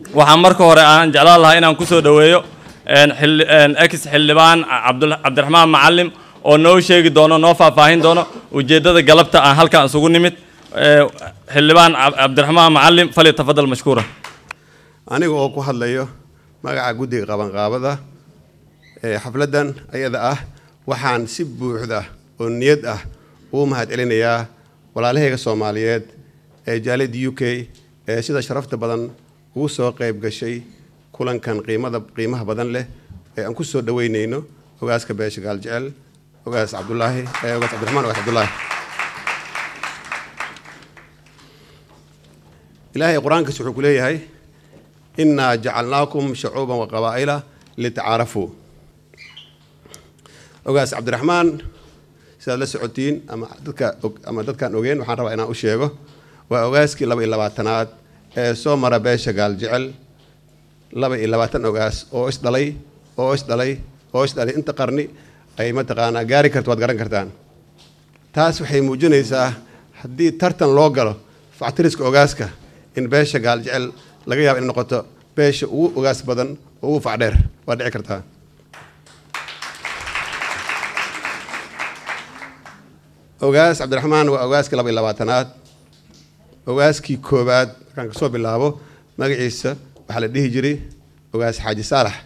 waxaan marka hore aan jeclaan lahaa inaan kusoo dhoweeyo ex xildhibaan cabdiraxmaan macalim oo noo sheegi doono noo faahfaahin doono ujeeddada galabta aan halkaan isugu nimid xildhibaan cabdiraxmaan macalim fali tafadal mashkuura aniga oo ku hadlayo magaca guddiga qabanqaabada ee xafladdan ayada ah waxaan si buuxda oo niyad ah ugu mahad celinayaa walaalahayga soomaaliyeed ee jaaliyadda u k ee sida sharafta badan ugu soo qayb gashay kulankan qiimada qiimaha badan leh ee aan ku soo dhaweynayno ogaaska beesha gaaljecel ogaas cabdulaahi ogaas cabdiraxmaan ogaas cabdulaahi ilaahay qur-aankiis wuxuu ku leeyahay innaa jacalnaakum shacuuban wa qabaa'ila litacaarafuu ogaas cabdiraxmaan sidaad la socotiin ama dadka ama dadkaan ogeen waxaan rabaa inaan u sheego waa ogaaskii laba iyo labaatanaad ee soo mara beesha gaaljecel laba iyo labaatan ogaas oo isdhalay oo isdhalay oo isdhalay inta qarni ay mataqaanaa gaari karto waad garan kartaan taas waxay muujinaysaa haddii tartan loo galo factiriska ogaaska in beesha gaaljecel laga yaabo inay noqoto beesha ugu ogaas badan oo ugu facdheer waa dhici kartaa ogaas cabdiraxmaan waa ogaaskii laba iyo labaatanaad ogaaskii koowaad markaan kasoo bilaabo magaciisa waxaa la dhihi jiray ogaas xaaji saalax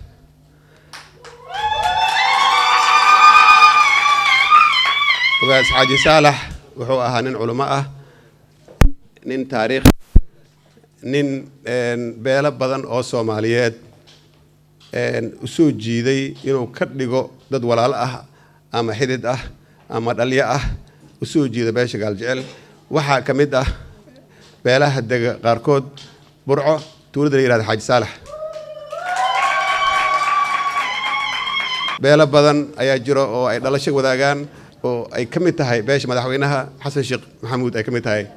ogaas xaaji saalax wuxuu ahaa nin culimo ah nin taariikh nin beelo badan oo soomaaliyeed usoo jiiday inuu ka dhigo dad walaalo ah ama xidid ah ama dhalyo ah usoo jiida beesha gaaljecel waxaa ka mid ah beelaha dega qaarkood burco tuulada la yihahda xaaji saalax beelo badan ayaa jiro oo ay dhalasho wadaagaan oo ay ka mid tahay beesha madaxweynaha xasan sheekh maxamuud ay ka mid tahay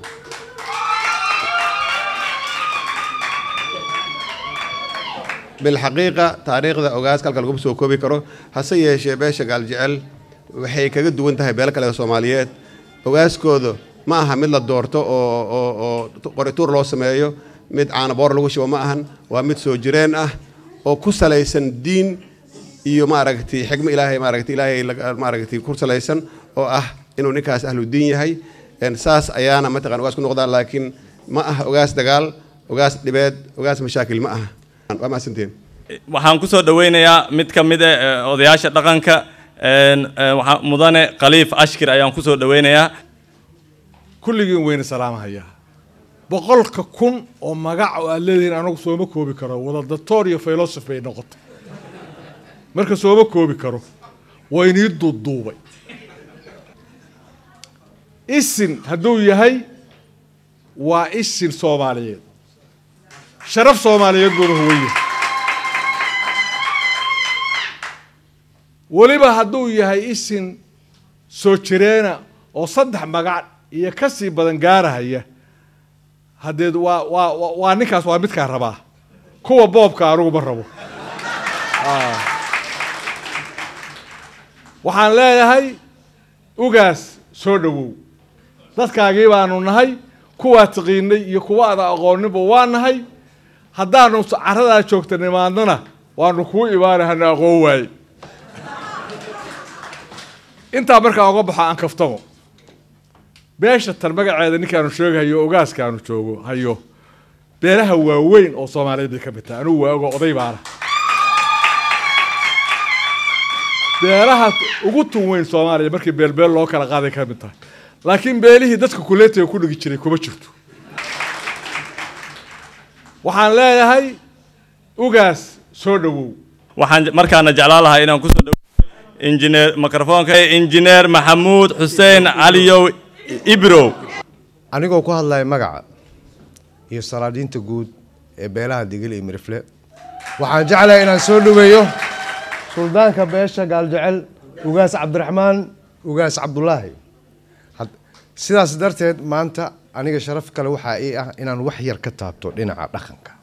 bilxaqiiqa taariikhda ogaaska halka laguma soo koobi karo hase yeeshee beesha gaaljecel waxay kaga duwan tahay beelo kale soomaaliyeed ogaaskooda ma aha mid la doorto oo oo oo qorituur loo sameeyo mid caanaboor lagu shubo ma ahan waa mid soo jireen ah oo ku salaysan diin iyo maaragtay xigmo ilaahay maaragtay ilaahay maaragtay ku salaysan oo ah inuu ninkaas ahlu diin yahay saas ayaana mataqan ogaas ku noqdaan laakiin ma aha ogaas dagaal ogaas dhibeed ogaas mashaakil ma aha waa mahadsantiin waxaan kusoo dhaweynayaa mid ka mid a odayaasha dhaqanka waxaa mudane khaliif ashkir ayaan kusoo dhaweynayaa kulligiin weyna salaamhayaa boqolka kun oo magac oo aad leedihiin anagu sooma koobi karo wada doctor iyo philosophy bay noqotay marka sooma koobi karo waynii duuduubay isin hadduu yahay waa isin soomaaliyeed sharaf soomaaliyeed buuna huwaya weliba hadduu yahay isin soo jireena oo saddex magac iyo ka sii badan gaarahaya haddeed waa waa waa ninkaas waa midkaa rabaa kuwa boobka anugu ma rabo waxaan leeyahay ugaas soo dhowow dadkaagii baanu nahay kuwaa taqiinay iyo kuwa ada aqooninba waa nahay haddaanu caradaa joogta nimaadnana waanu kuu imaana hana aqoon waaye intaa markaa uga baxo aan kaftamo beesha tan magaceeda ninkaanu sheegahayo ogaaskaanu joogo hayo beelaha waaweyn oo soomaaliyeed bay ka mid tahay anugu waa ogo oday baana beelaha ugu tun weyn soomaaliya markii beelbeel loo kala qaaday ka mid tahay laakiin beelihii dadka kuleetiga ku dhigi jiray kuma jirto waxaan leeyahay ugaas soo dhowow waxaan markaana jeclaan lahaa inaan kusoo dhawo injineer mikrofoonka injineer maxamuud xuseen caliyow ibrow anigoo ku hadlaya magaca iyo salaadiinta guud ee beelaha digil iyo mirifle waxaan jeclahay inaan soo dhoweeyo suldaanka beesha gaaljecel ugaas cabdiraxmaan ugaas cabdulaahi sidaas darteed maanta aniga sharaf kale waxaa ii ah inaan wax yar ka taabto dhinaca dhaqanka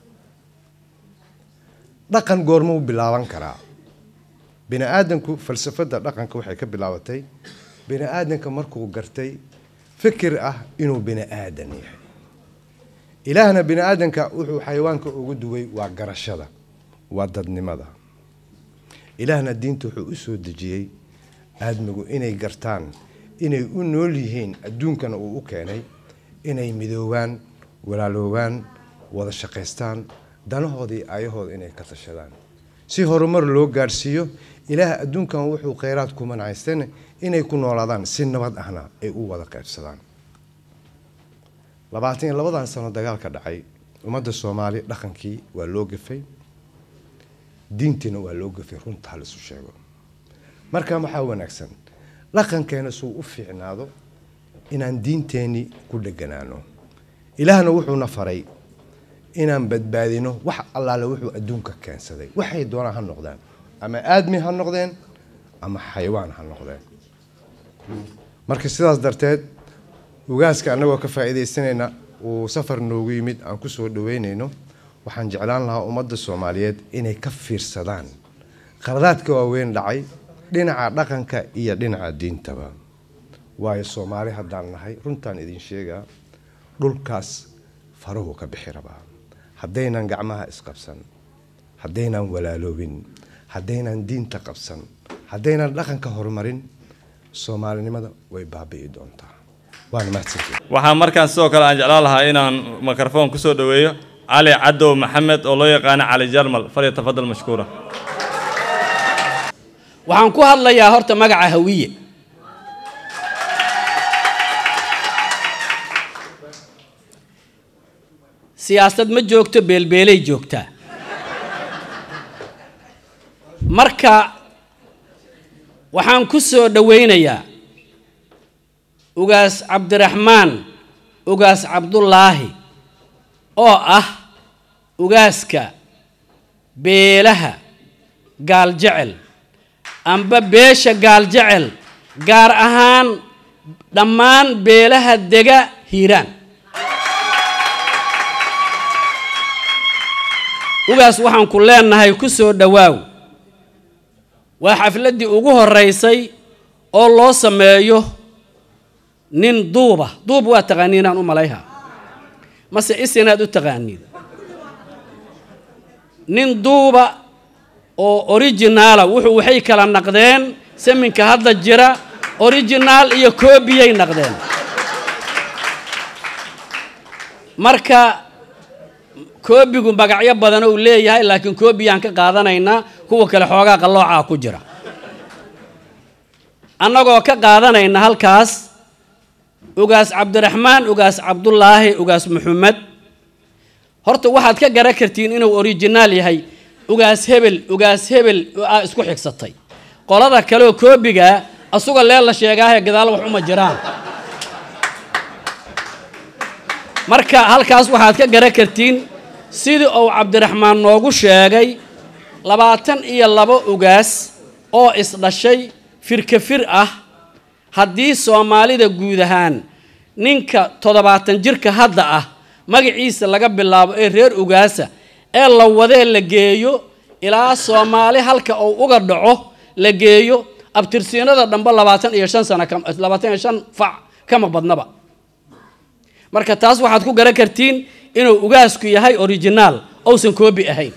dhaqan goorma u bilaaban karaa bini aadanku falsafadda dhaqanka waxay ka bilaabatay bini aadanka markuu gartay fikir ah inuu bini aadan yahay ilaahna bini aadanka wuxuu xayawaanka ugu duway waa garashada waa dadnimada ilaahna diinta wuxuu u soo dejiyey aadmigu inay gartaan inay u nool yihiin adduunkana uu u keenay inay midoobaan walaaloobaan wada shaqaystaan danahoodii ayahooda inay ka tashadaan si horumar loo gaadhsiiyo ilaah adduunkan wuxuu kheyraad ku manacaysteen inay ku noolaadaan si nabad ahna ay u wada qaybsadaan labaatan iyo labadan sano dagaalka dhacay ummadda soomaali dhaqankii waa loo gafay diintiina waa loo gafay runta halisu sheego marka waxaa wanaagsan dhaqankeena suu u fiicnaado inaan diinteenii ku dheganaano ilaahna wuxuuna faray inaan badbaadino wax allaale wuxuu adduunka keensaday waxay doonaan ha noqdaan ama aadmi ha noqdeen ama xayawaan ha noqdeen marka sidaas darteed ugaaska annagoo ka faa'iidaysanayna uu safar noogu yimid aan ku soo dhaweynayno waxaan jeclaan lahaa ummadda soomaaliyeed inay ka fiirsadaan qaladaadka waaweyn dhacay dhinaca dhaqanka iyo dhinaca diintaba waayo soomaali haddaan nahay runtaan idin sheegaa dhulkaas faruhu ka bixi rabaa haddaynan gacmaha isqabsan haddaynan walaaloobin haddaynan diinta qabsan haddaynan dhaqanka horumarin soomaalinimada way baabi'i doontaa waana mahadsantihin waxaa markaan sidoo kale aan jeclaan lahaa inaan mikrofon kusoo dhaweeyo cali cadow maxamed oo loo yaqaano cali jarmal falyatafadal mashkuura waxaan ku hadlayaa horta magaca hawiye siyaasad ma joogto beelbeelay joogtaa marka waxaan ku soo dhowaynayaa ugaas cabdiraxmaan ugaas cabdullaahi oo ah ugaaska beelaha gaaljecel amba beesha gaaljecel gaar ahaan dhammaan beelaha dega hiiraan ugaas waxaan ku leenahay ku soo dhowaaw waa xafladdii ugu horeysay oo loo sameeyo nin duuba duub waa taqaaniin aan u malayha mase isinaad u taqaaniin nin duuba oo originaala wuxuu waxay kala naqdeen saminka hadda jira originaal iyo koobiyay naqdeen marka koobigu magacyo badan uu leeyahay laakiin koobiyaan ka qaadanaynaa kuwa kale xoogaa qalloocaa ku jira annagoo ka qaadanayna halkaas ugaas cabdiraxmaan ugaas cabdullaahi ugaas maxamed horta waxaad ka garan kartiin inuu originaal yahay ugaas hebel ugaas hebel aa isku xigsatay qolada kaleoo koobigaa asuga lee la sheegaahe gadaal wax uma jiraan marka halkaas waxaad ka garan kartiin sidii uu cabdiraxmaan noogu sheegay labaatan iyo labo ugaas oo isdhashay firka fir ah haddii soomaalida guud ahaan ninka toddobaatan jirka hadda ah magaciisa laga bilaabo ee reer ugaasa ee la wadee la geeyo ilaa soomaali halka uu uga dhaco la geeyo abtirsiinada dhambe labaatan iyo shan sana labaatan iyo shan fac kama badnaba marka taas waxaad ku garan kartiin inuu ugaasku yahay originaal ousan koobi ahayn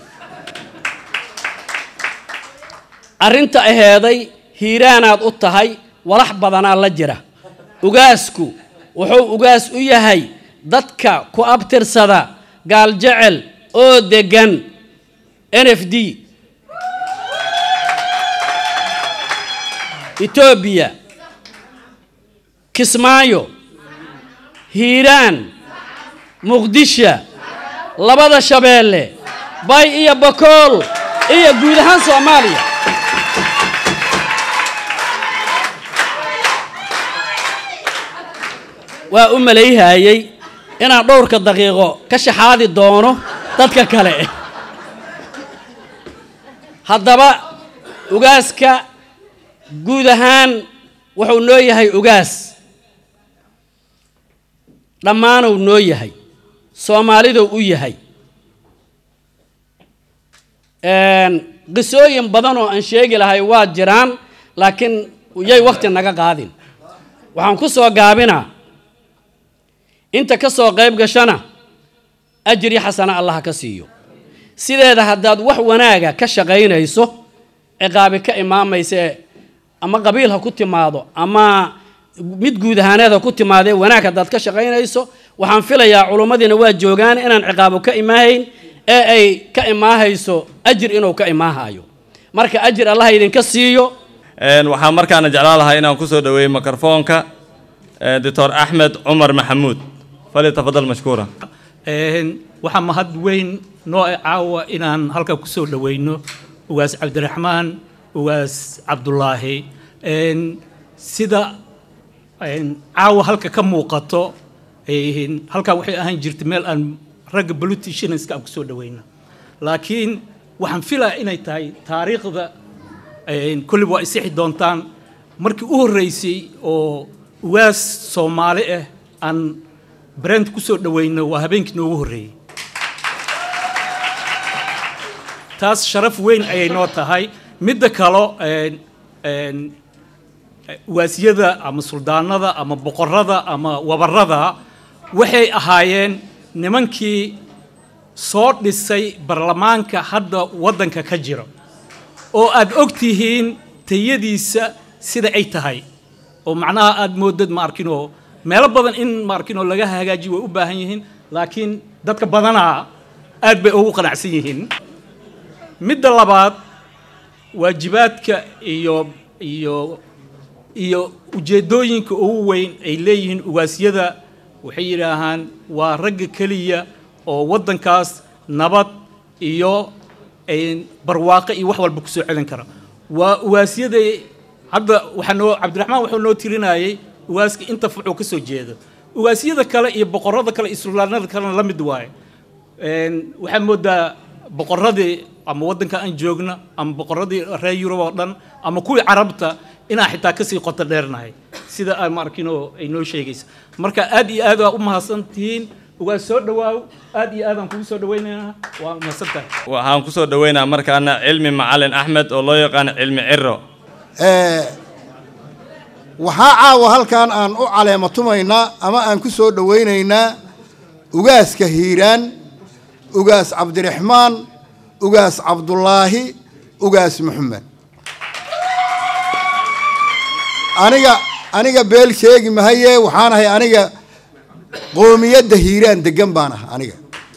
arrinta aheeday hiiraanaad u tahay walax badanaa la jira ugaasku wuxuu ugaas u yahay dadka ku abtirsada gaaljecel oo deggan n f d etoobiya kismaayo hiiraan muqdisho labada shabeelle bay iyo bakool iyo guud ahaan soomaaliya waa u malayhayey inaan dhowrka daqiiqo ka shaxaadi doono dadka kale haddaba ugaaska guud ahaan wuxuu noo yahay ugaas dhammaanuu noo yahay soomaaliduu u yahay qisooyin badan oo aan sheegi lahay waa jiraan laakiin yay wakti naga qaadin waxaan ku soo gaabinaa inta ka soo qayb gashana ajri xasana allah ka siiyo sideeda haddaad wax wanaaga ka shaqaynayso ciqaabi ka imaamayse ama qabiil ha ku timaado ama mid guud ahaaneed ha ku timaadee wanaag haddaad ka shaqaynayso waxaan filayaa culummadiina waa joogaan inaan ciqaabo ka imaahayn ee ay ka imaahayso ajir inuu ka imaahayo marka ajir allah idinka siiyo Een, waxaan markaana jeclaan lahaa inaan kusoo dhaweeyo mikrofoonka eh, doctor axmed cumar maxamuud falyatafadal mashkuura Een, waxaa mahad weyn noo ah caawa inaan halka kusoo dhaweyno ugaas cabdiraxmaan ugaas cabdulaahi Een, sida een, caawa halka ka muuqato een, halkaa waxay ahaan jirtay meel aan ragga politicianska aan kusoo dhaweyno laakiin waxaan filaa inay tahay taariikhda een, kulli waa isixi doontaan markii u horreysay oo ugaas soomaali ah aan brand kusoo dhaweyno waa habeenkii noogu horreeyey taas sharaf weyn ayay noo tahay midda kalo een, een, waasyada ama suldaanada ama boqorada ama wabarada waxay ahaayeen nimankii soo dhisay baarlamaanka hadda waddanka ka jira oo aad og tihiin tayadiisa sida ay tahay oo macnaha aad moodad ma arkinoo meelo badan in ma arkinoo laga hagaajiyo way u baahan yihiin laakiin dadka badanaa aad bay ugu qanacsan yihiin midda labaad waajibaadka iyo iyo iyo ujeeddooyinka ugu weyn ay leeyihiin ugaasyada waxay yidhaahaan waa ragga keliya oo waddankaas nabad iyo een, barwaaqo iyo wax walba ku soo celin kara waa ugaasyada hadda waxaa noo cabdiraxmaan wuxuu noo tirinayay ugaaska inta fucuu ka soo jeedo ugaasyada kale iyo boqorada kale iyo suldaanada kalena la mid waaye Een, waxaa moodaa boqoradii ama waddanka aan joogna ama boqoradii reer yurub oo dhan ama kuwii carabta inaan xitaa kasii qoto dheernahay sida aan maarkinoo ay noo sheegaysa marka aad iyo aad waa u mahadsan tihiin ugaa soo dhawaaw aad iyo aad aan kugu soo dhawaynaynaa waa mahadsantahay waxaan kusoo dhaweynaa markaana cilmi macalin axmed oo loo yaqaano cilmi ciro Ee, waxaa caawa halkan aan u caleema tumaynaa ama aan ku soo dhowaynaynaa ugaaska hiiraan ugaas cabdiraxmaan ugaas cabdulaahi ugaas maxamed aniga aniga beel sheegi mahaye waxaan ahay aniga qoomiyadda hiiraan degan baan ah aniga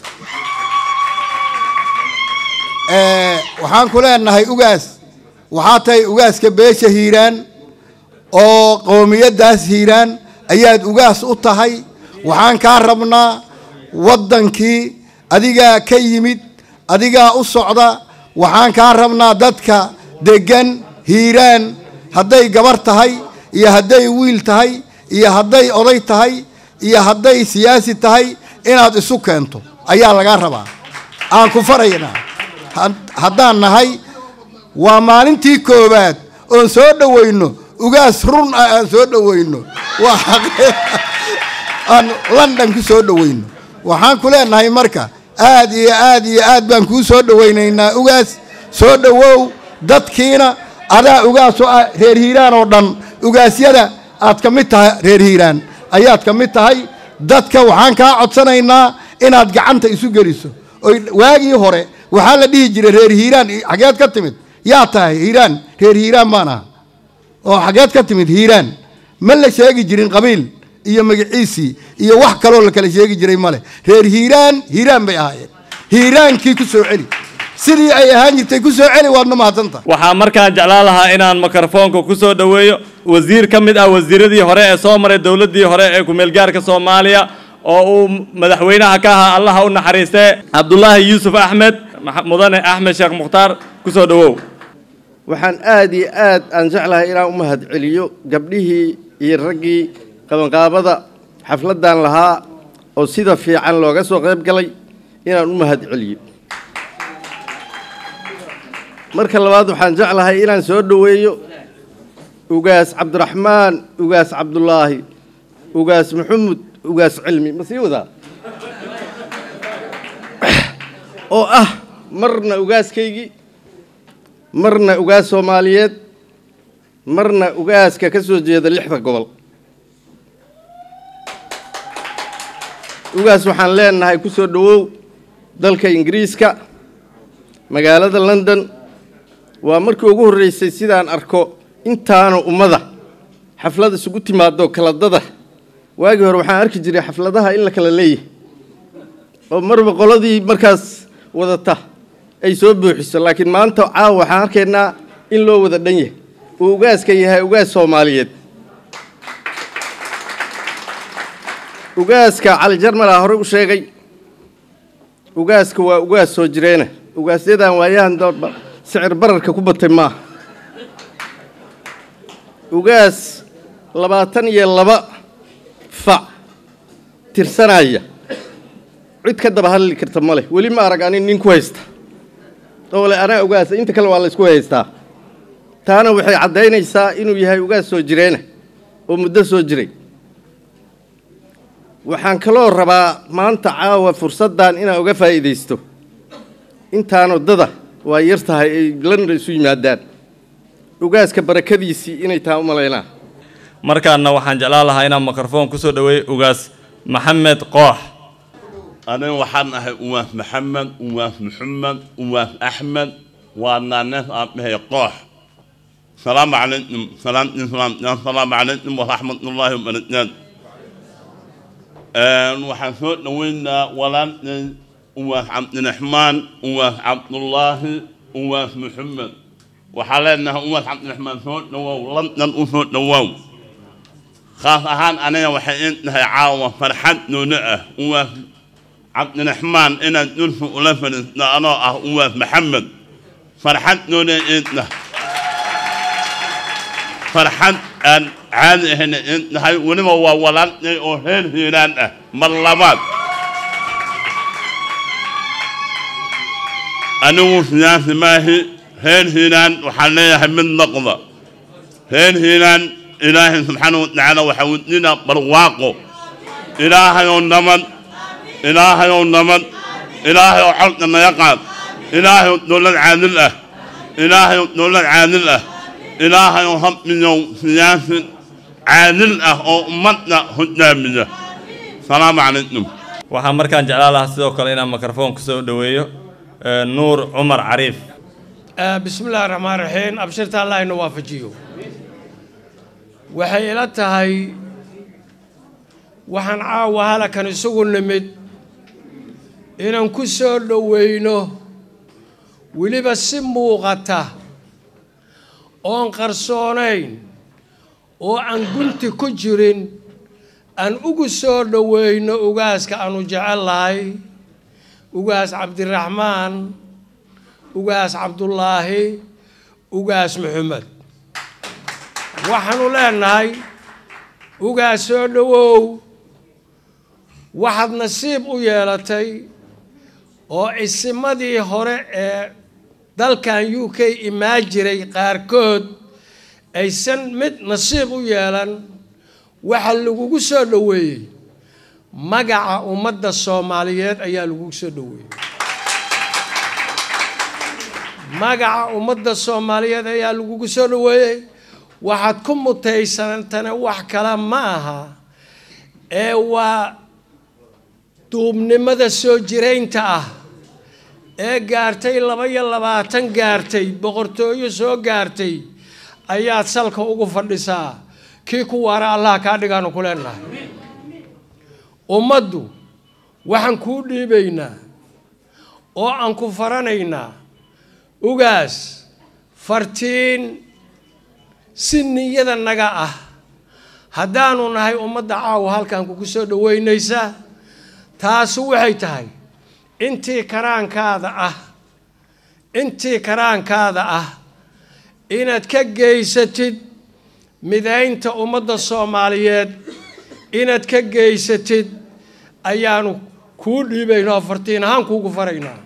Ee, waxaan ku leenahay ugaas waxaa tahay ugaaska beesha hiiraan oo qoomiyaddaas hiiraan ayaad ugaas u tahay waxaan kaa rabnaa waddankii adigaa ka yimid adigaa u socda waxaan kaa rabnaa dadka deggan hiiraan hadday gabar tahay iyo hadday wiil tahay iyo hadday oday tahay iyo hadday siyaasi tahay inaad isu keento ayaa lagaa rabaa aan ku faraynaa had- haddaan nahay waa maalintii koowaad oon soo dhowayno ugaas run ah aan soo dhowayno waa xaqi- aan london ku soo dhowayno waxaan ku leenahay marka aad iyo aad iyo aad baan kuu soo dhowaynaynaa ugaas soo dhowow dadkiina adaa ugaas oo ah reer hiiraan oo dhan ugaasyada aad ka mid tahay reer hiiraan ayaad ka mid tahay dadka waxaan kaa codsanaynaa inaad gacanta isu geliso oy waagii hore waxaa la dhihi jiray reer hiiraan xageed ka timid yaa tahay hiiraan reer hiiraan baan aha oo xageed ka timid hiiraan ma la sheegi jirin qabiil iyo magaciisii iyo wax kaloo la kala sheegi jiray male reer hiiraan hiiraan bay ahaayeen hiiraankii ku soo celi sidii ay ahaan jirtay ku soo celi waadna mahadsanta waxaa markaan jeclaan lahaa inaan mikrofoonka kusoo dhaweeyo wasiir ka mid ah wasiiradii hore ee soo maray dowladdii hore ee kumeelgaarka soomaaliya oo uu madaxweynaha ka ahaa allaha u naxariistee cabdulaahi yuusuf axmed maxa- mudane axmed sheekh mukhtaar kusoo dhawow waxaan aad iyo aad aan jeclahay inaan u mahad celiyo gabdhihii iyo raggii qabanqaabada xafladdan lahaa oo sida fiican looga soo qayb galay inaan u mahad celiyo marka labaad waxaan jeclahay inaan soo dhoweeyo ugaas cabdiraxmaan ugaas cabdulaahi ugaas maxamud ugaas cilmi ma sii wadaa oo ah marna ugaaskaygii marna ugaas soomaaliyeed marna ugaaska ka soo jeeda lixda gobol ugaas waxaan leenahay ku soo dhowow dalka ingiriiska magaalada london waa markii ugu horreysay sidaan arko intaana ummada xaflad isugu timaado kaladada waagii hore waxaan arki jiray xafladaha in la kala leeyahay oo marba qoladii markaas wadata ay soo buuxiso laakiin maanta caawa waxaan arkaynaa in loo wada dhan yahay uu ugaaska yahay ugaas soomaaliyeed ugaaska cali jarmalaa hore u sheegay ugaaska waa ugaas soo jireena ugaasyadan waayahan doorba sicir bararka ku batay maaha ugaas labaatan iyo laba fac tirsanaya cid ka daba hadli karta ma leh weli ma arag ani nin ku haysta oo le anaa ugaasa inta kale waa la isku haystaa taana waxay caddaynaysaa inuu yahay ugaas soo jireena oo muddo soo jiray waxaan kaloo rabaa maanta caawa fursaddan inaan uga faa'iidaysto intaan waddada waa yar tahay ay london isu yimaadaan ugaaska barakadiisii inay tahay u malaynaa markaana waxaan jeclaan lahaa inaan mikrofon kusoo dhaweey ugaas maxamed koox aniga waxaan ahay uwaas maxamed uwaas maxamed uwaas axmed waa naanees aan dhahay koox salaamu calaykum salaam islaam salaamu calaykum waraxmatullaahi wabarakaatu waxaan soo dhaweynaa walaalkay uwaas cabdiraxmaan uwaas cabdullaahi uwaas maxamed waxaa leenahay uwaas cabdiraxmaan soo dhawow london u soo dhawow khaas ahaan aniga waxay in tahay caawa farxad noono ah uwaas cabdiraxmaan inaan dhulka ula fadhiisto anoo ah uwaas maxamed farxad noona in tahay farxad aan caadi ahayna in tahay weliba waa walaalkay oo reer hiiraan ah mar labaad anigu siyaasi maahi reer hiiraan waxaan leeyahay mid noqda reer hiiraan ilaahay subxaana watacaala waxaa wadina barwaaqo ilaahayoo nabad ilaahayoo nabad ilaahayoo colka naga qaad ilaahayoo dowlad caadil ah ilaahayoo dowlad caadil ah ilaahayoo habmiyow siyaasi caadil ah oo ummadda hogaamiya salaamu calaykum waxaan markaan jeclaan lahaa sidoo kale inaan mikrofon kusoo dhaweeyo nuur cumar cariif بسم الله الرحمن الرحيم أبشرت الله إنه وافجيه waxay ila tahay waxaan caawa halakan isugu nimid inaan ku soo dhoweyno weliba si muuqata oon qarsoonayn oo aan gunti ku jirin aan ugu soo dhoweyno ugaaska aanu jecel lahay ugaas cabdiraxmaan ugaas cabdullaahi ugaas maxamed waxaanu leenahay ugaas soo dhowow waxaad nasiib u yeelatay oo isimadii hore ee dalkan u k imaan jiray qaarkood aysan mid nasiib u yeelan waxa lagugu soo dhoweeyey magaca ummadda soomaaliyeed ayaa lagugu soo dhoweeyey magaca ummadda soomaaliyeed ayaa lagugu soo dhoweeyey waxaad ku mutaysantana wax kale ma aha ee waa duubnimada soo jiraynta ah ee gaartay laba iyo labaatan gaartay boqortooyo soo gaartay ayaad salka ugu fadhisaa kii ku waara allah kaa dhigaanu ku leenahay ummaddu waxaan kuu dhiibaynaa oo aan ku faranaynaa ugaas fartiin si niyada naga ah haddaanu nahay ummadda caawa halkan kugu soo dhoweynaysa taasu waxay tahay intii karaankaada ah intii karaankaada ah inaad ka geysatid midaynta ummadda soomaaliyeed inaad ka geysatid ayaanu kuu dhiibaynaa fartiin ahaan kuugu faraynaa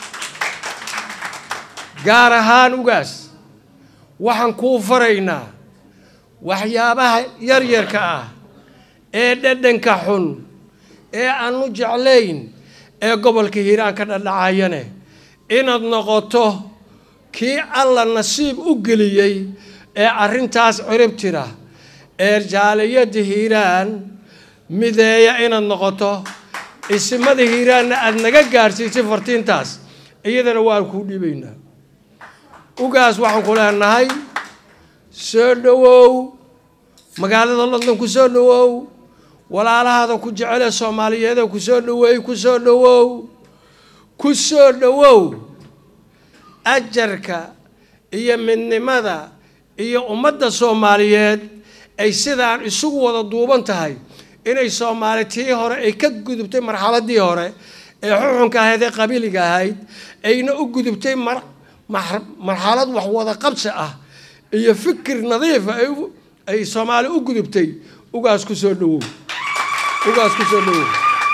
gaar ahaan ugaas waxaan kuu faraynaa waxyaabaha yaryarka ah ee dhadhanka xun ee aanu jeclayn ee gobolka hiiraan ka dhadhacayane inaad noqoto kii alla nasiib u geliyey ee arrintaas cirib tira ee jaaliyadda hiiraan mideeya inaad noqoto isimada hiiraanna aada naga gaarsiisay fartiintaas iyadana waan kuu dhiibaynaa ugaas waxaan ku leenahay soo dhowow magaalada london ku soo dhowow walaalahaada ku jecele soomaaliyeeda ku soo dhoweey ku soo dhowow ku soo dhowow ajarka iyo midnimada iyo ummadda soomaaliyeed ay sidaan isugu wada duuban tahay inay soomaali tii hore ay ka gudubtay marxaladii hore ee xuxunka ahayd ee qabiiliga ahayd ayna u gudubtay mar marxalad wax wada qabsi ah iyo fikir nadiifa ay soomaali u gudubtay ugaas ku soo dhowow ugaas ku soo dhowow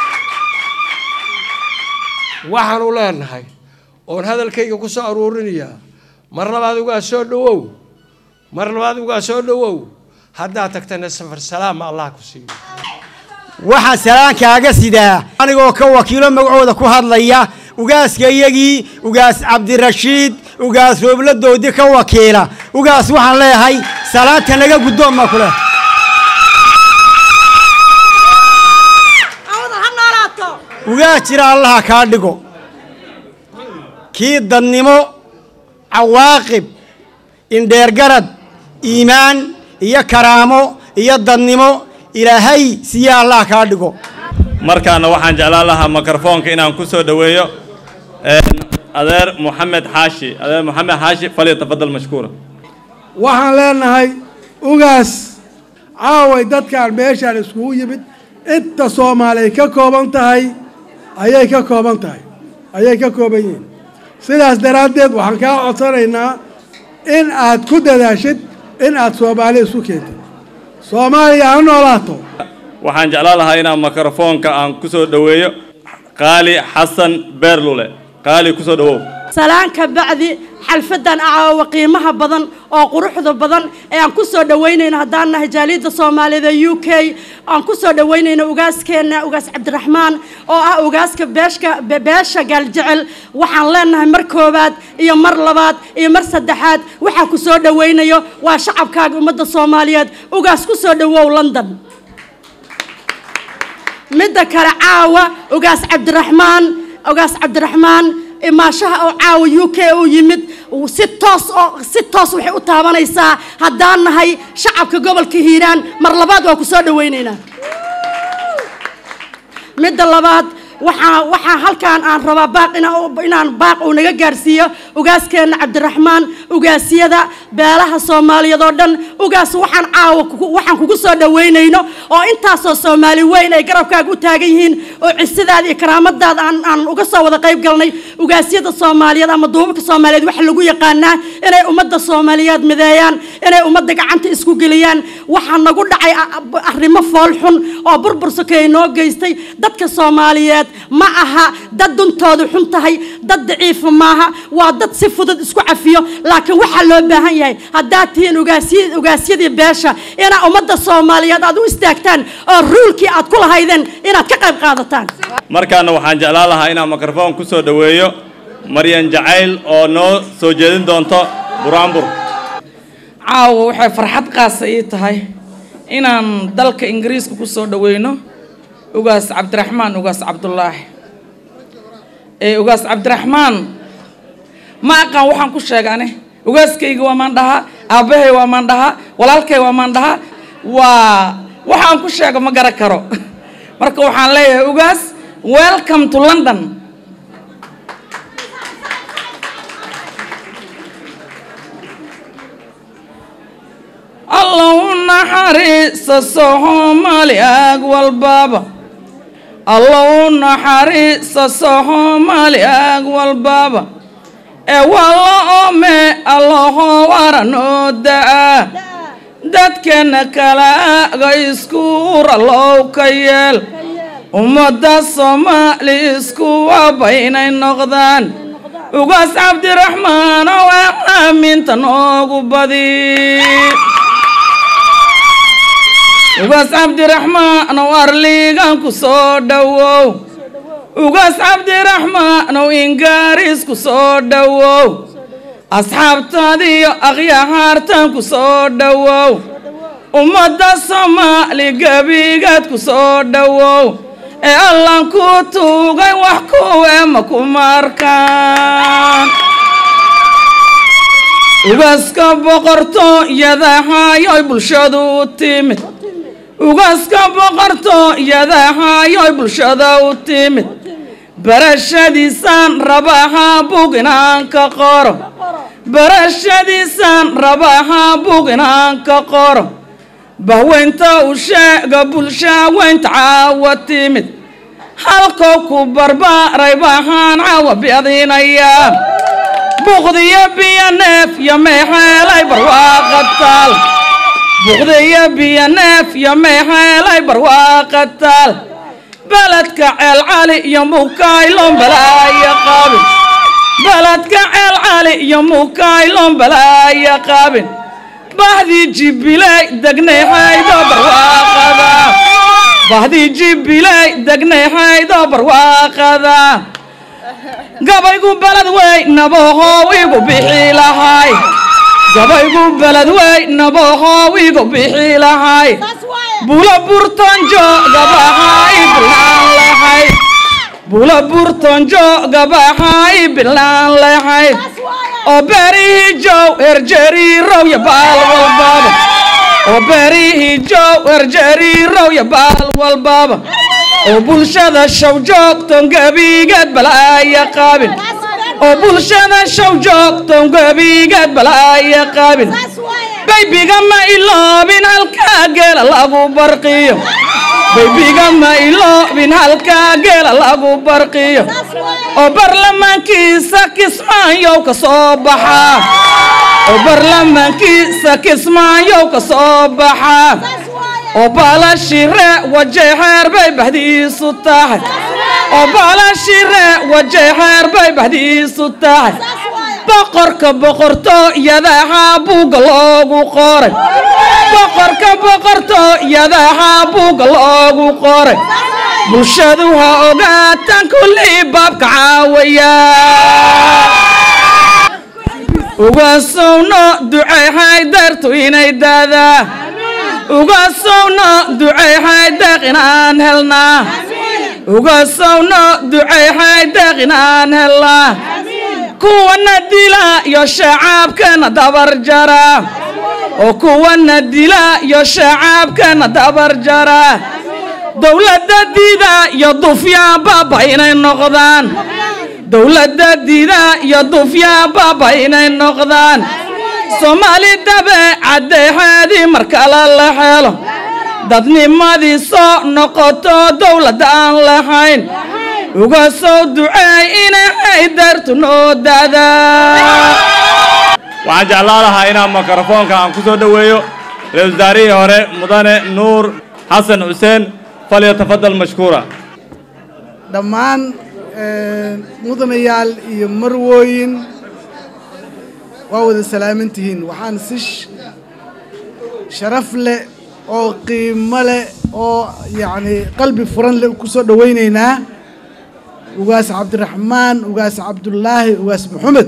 waxaanu leenahay oon hadalkayga ku soo aruurinayaa mar labaad ugaas soo dhowow mar labaad ugaas soo dhowow haddaad tagtana safar salaama allah ku siiyo waxaan salaankaaga sidaa anigoo ka wakiilo magacooda ku hadlaya ugaaska iyagii ugaas cabdirashiid ugaas roobladoodii ka wakiila ugaas waxaan leeyahay salaanta naga guddoon maa ku leh ugaas jira allaha kaa dhigo kii dadnimo cawaaqib indheergarad iimaan iyo karaamo iyo dadnimo ilaahay siya allah kaa dhigo markaana waxaan jeclaan lahaa mikrofoonka inaan ku soo dhoweeyo adeer moxamed xaashi adeer moxamed xaashi falyatafadal mashkuura waxaan leenahay ugaas caaway dadkaan meeshaan iskugu yimid inta soomaaliya ka kooban tahay ayay ka kooban tahay ayay ka kooban yihiin sidaas daraaddeed waxaan kaa codsanaynaa in aad ku dadaashid in aad soomaali isu keentid soomaaliya ha noolaato waxaan jeclaan lahaa inaan mikrofoonka aan ku soo dhoweeyo qaali xasan beerlule qaali ku soo dhowow salaanka bacdi xalfadan acaawa qiimaha badan oo quruxda badan ee aan ku soo dhoweynayno haddaan nahay jaaliyadda soomaaliyeed ee u k aan ku soo dhoweynayno ugaaskeenna ugaas cabdiraxmaan oo ah ugaaska beeshka beesha gaaljecel waxaan leenahay mar koowaad iyo mar labaad iyo mar saddexaad waxaa ku soo dhoweynayo waa shacabkaaga ummadda soomaaliyeed ugaas ku soo dhowow london midda kale caawa ugaas cabdiraxmaan ugaas cabdiraxmaan imaashaha oo caawa u k u yimid si toos oo si toos waxay u taabanaysaa haddaan nahay shacabka gobolka hiiraan mar labaad waa ku soo dhoweynaynaa midda labaad waxaa waxaa halkaan aan rabaa baaq inaan baaq uu naga gaarsiiyo ugaaskeenna cabdiraxmaan ugaasyada beelaha soomaaliyeed oo dhan ugaas waxaan caawa waxaan kugu soo dhoweynayno oo intaasoo soomaali weyn ay garabkaaga u taagan yihiin oo cisidaada iyo karaamadaada aan aan uga soo wada qayb galnay ugaasyada soomaaliyeed ama duubabka soomaaliyeed waxaa lagu yaqaanaa inay ummadda soomaaliyeed mideeyaan inay ummadda gacanta isku geliyaan waxaa nagu dhacay arrimo foolxun oo burbur sokeeye noo geystay dadka soomaaliyeed ma aha dad duntoodu xun tahay dad daciifa maaha waa dad si fudud isku cafiyo laakiin waxaa loo baahan yahay haddaad tihiin ugaasyadii beesha inaa ummadda soomaaliyeed aad u istaagtaan oo ruulkii aad ku lahaydeen inaad ka qayb qaadataan markaana waxaan jeclaan lahaa inaan mikrofoon ku soo dhoweeyo maryan jacayl oo noo soo jeedin doonto buraanbur caawa waxay farxad qaasa ii tahay inaan dalka ingiriiska ku soo dhoweyno ugaas cabdiraxmaan ugaas cabdulaahi ee ugaas cabdiraxmaan ma aqaan waxaan ku sheegane ugaaskayga waa maan dhahaa aabbahay waa maan dhahaa walaalkay waa maan dhahaa waa waxaan ku sheego ma garan karo marka waxaan leeyahay ugaas welcome to london allow naxariisa soomaali ag walbaba allow naxariisa soomaali ag walbaba ee walla ome allaho waranoo da'a dadkeenna kala aga iskuura low ka yeel ummadda soomaali isku waba inay noqdaan ugaas cabdiraxmaan oo aaminta noogu badi ugaas cabdiraxmaan ow arliigan ku soo dhowow ugaas cabdiraxmaan ow ingaaris ku soo dhowow asxaabtaadiyo akhyahaartan ku soo dhowow ummadda soomaali gebigaad ku soo dhowow ee allan ku tuugay wax kuwe ma ku markaan ugaska boqorto yadahayoy bulshadu u timid ugaska boqorto yadahayoy bulshada u timid barashadiisaan rabaha bug inaan ka qoro barashadiisaan rabaha bug inaan ka qoro bahweynta u sheega bulshaaweynta caawa timid halkoo ku barbaaray bahaan caawa biadinayaa buqdiyo biyo neef yo meexeelay barwaaqa taal buqdiyo biyo neef yo meexeelay barwaaqa taal beledka ceel cali iyo mukaylon balaayo qaabin beledka ceel cali iyo mukaylon balaayo qaabin bahdii jibiley degnayhaydo barwaaqada bahdii jibiley degnayhaydo barwaaqada gabaygu beled wey nabohow igu bixi lahay gabaygu beled wey nabohow igu bixi lahay bula burtonjo gabahay bilaan lahay bula burtonjo gabahay bilaan lahay oo beerihii jow erjeriirow ya baal walbaba oo beerihii jow erjeriirow ya baal walbaba oo bulshada shaw joogton gebigeed balaaya qaabin oo bulshada shaw joogton gebigeed balaaya qaabin baybiga ma iloobin halkaa geela lagu barqiyo baybiga ma iloobin halkaa geela lagu barqiyo oo barlamaankiisa kismaayow ka soo baxaa oo barlamaankiisa kismaayow ka soo baxaa oo baalashire wajeexeer bay bahdiisu tahay oo baalashire wajeexeer bay bahdiisu tahay boqorka boqorto yadaha buugga loogu qoray boqorka boqorto yadaha buugga loogu qoray bulshadu ha ogaatan kullii baabka caawaya ugasowno duceehay dartu inay daadaa ugasowno duceehay deeq inaan helnaa ugasowno duceehay deeq inaan helnaa kuwana dila iyo shacaabkana dabar jara oo kuwana dila iyo shacaabkana dabar jara dowladda dida iyo dufyaa baaba inay noqdaan dowladda dida iyo dufyaa baaba inay noqdaan soomaali dabeecaddeexeedii markale la helo dadnimadii soo noqoto dowladda aan lahayn uga soo duceey inay dartu noo daadaa waxaan jeclaan lahaa inaan mikrofoonka aan ku soo dhoweeyo ra-iisul wasaarihii hore mudane nuur xasan xuseen falyatafadal mashkuura dhammaan mudanayaal iyo marwooyin waa wada salaaman tihiin waxaan si sharaf leh oo qiimo leh oo yacni qalbi furan leh ku soo dhowaynaynaa ugaas cabdiraxmaan ugaas cabdullaahi ugaas maxamed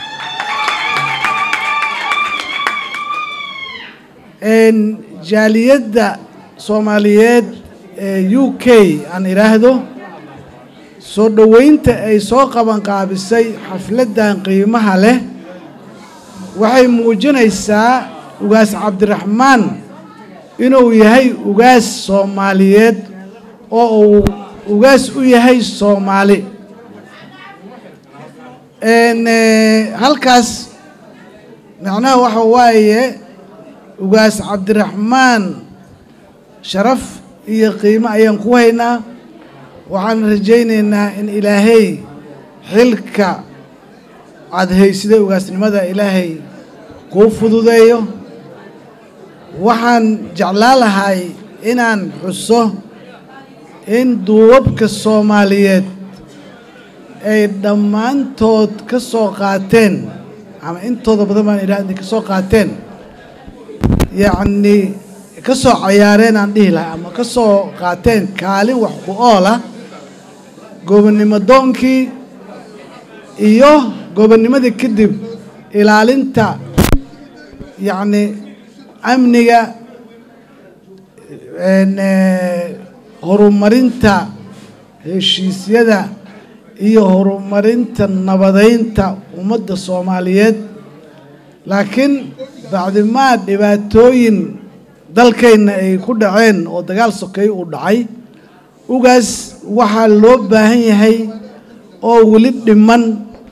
jaaliyadda soomaaliyeed ee u k aan idhaahdo soo dhoweynta ay soo qabanqaabisay xafladdan qiimaha leh waxay muujinaysaa ugaas cabdiraxmaan inuu yahay ugaas soomaaliyeed oo uu ugaas u yahay soomaali halkaas macnaha waxa waaye ugaas cabdiraxmaan sharaf iyo qiimo ayaan ku haynaa waxaan rajaynaynaa in ilaahay xilka aada haysiday ugaasnimada ilaahay kuu fududeeyo waxaan jeclaan lahay inaan xuso in duubabka soomaaliyeed ay dhammaantood ka soo qaateen ama intooda badan baan idhaha inay ka soo qaateen yacni ka soo cayaareen aan dhihi lahay ama ka soo qaateen kaalin wax ku oola gobonnimo doonkii iyo gobonnimadii kadib ilaalinta yacni amniga horumarinta heshiisyada iyo horumarinta nabadeynta ummadda soomaaliyeed laakiin bacdimaa dhibaatooyin dalkayna ay ku dhaceen oo dagaal sokeey uu dhacay ugaas waxaa loo baahan yahay oo weli dhiman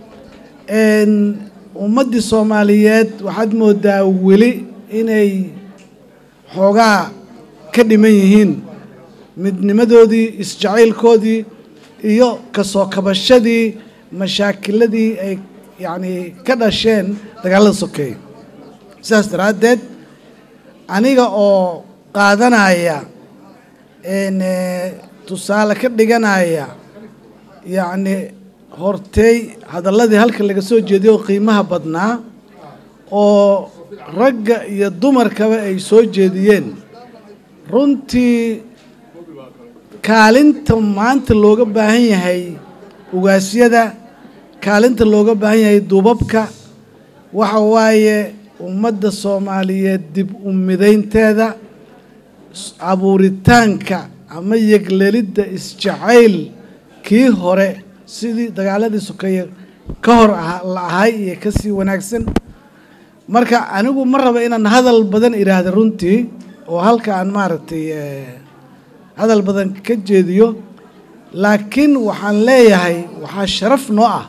ummaddii soomaaliyeed waxaad moodaa weli inay xoogaa ka dhiman yihiin midnimadoodii isjacaylkoodii iyo kasoo kabashadii mashaakiladii ay yacni ka dhasheen dagaalada sokeeye sidaas daraaddeed aniga oo qaadanaya tusaale ka dhiganaya yacni hortey hadalladii halka laga soo jeediyay oo qiimaha badnaa oo ragga iyo dumarkaba ay soo jeediyeen runtii kaalinta maanta looga baahan yahay ugaasyada kaalinta looga baahan yahay duubabka waxa waaye ummadda soomaaliyeed dib u midaynteeda abuuritaanka ama yeglelidda isjacayl kii hore sidii dagaaladii sokeeye ka hor la ahay iyo kasii wanaagsan marka anigu ma raba inaan hadal badan idhaahda runtii oo halka aan maaragtay hadal badan ka jeediyo laakiin waxaan leeyahay waxaa sharaf noo ah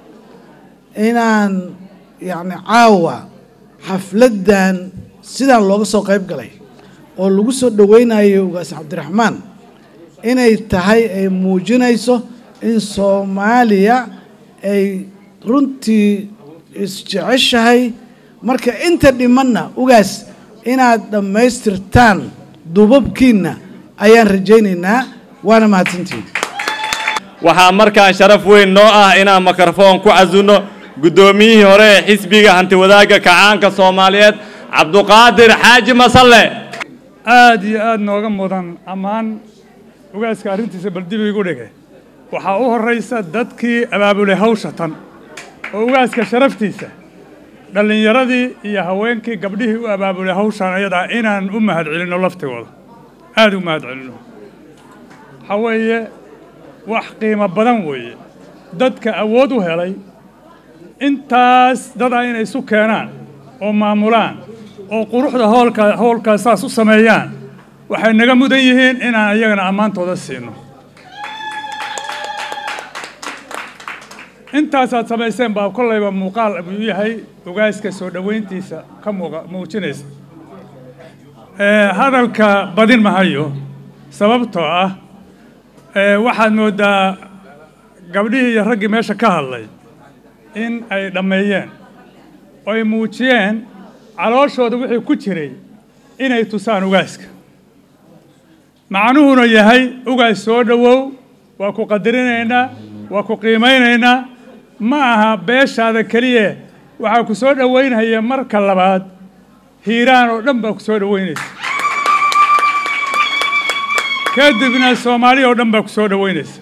inaan yacni caawa xafladdan sidaan looga soo qayb galay oo lagu soo dhoweynayo ugaas cabdiraxmaan inay tahay ay muujinayso in soomaaliya ay runtii isjeceshahay marka inta dhimanna ugaas inaad dhammaystirtaan duubabkiinna ayaan rajaynaynaa waana mahadsantihin waxaa markaan sharaf weyn noo ah inaan mikrafoon ku casunno guddoomiyihii hore ee xisbiga hantiwadaagga kacaanka soomaaliyeed cabduqaadir xaaji masalle aad iyo aad nooga mudan ammaan ugaaska arrintiisa baldib igu dhige waxaa u horraysa dadkii abaabulay hawsha tan oo ugaaska sharaftiisa dhallinyaradii iyo haweenkii gabdhihii u abaabulay hawshan ayadaa inaan u mahad celinno laftigooda aad u mahad celinno waxaa weeye wax qiimo badan weeye dadka awood u helay intaas dadaa inay isu keenaan oo maamulaan oo quruxda hoolka howlkaas saas u sameeyaan waxay naga mudan yihiin inaan iyagana ammaantooda siino intaasaad samayseen baa kollayba muuqaal buu yahay ogaaska soo dhoweyntiisa ka muuqa muujinaysa hadalka badin mahayo sababtoo ah waxaad mooddaa gabdhihii iyo raggii meesha ka hadlay in ay dhammeeyeen oo ay muujiyeen calooshooda wixii ku jiray inay tusaan ugaaska macnuhuna yahay ugaas soo dhowow waa ku qadarinaynaa waa ku qiimaynaynaa ma aha beeshaada keliya waxaa ku soo dhowaynaya marka labaad hiiraan oo dhan baa ku soo dhowaynaysa kadibna soomaaliya oo dhan baa ku soo dhowaynaysa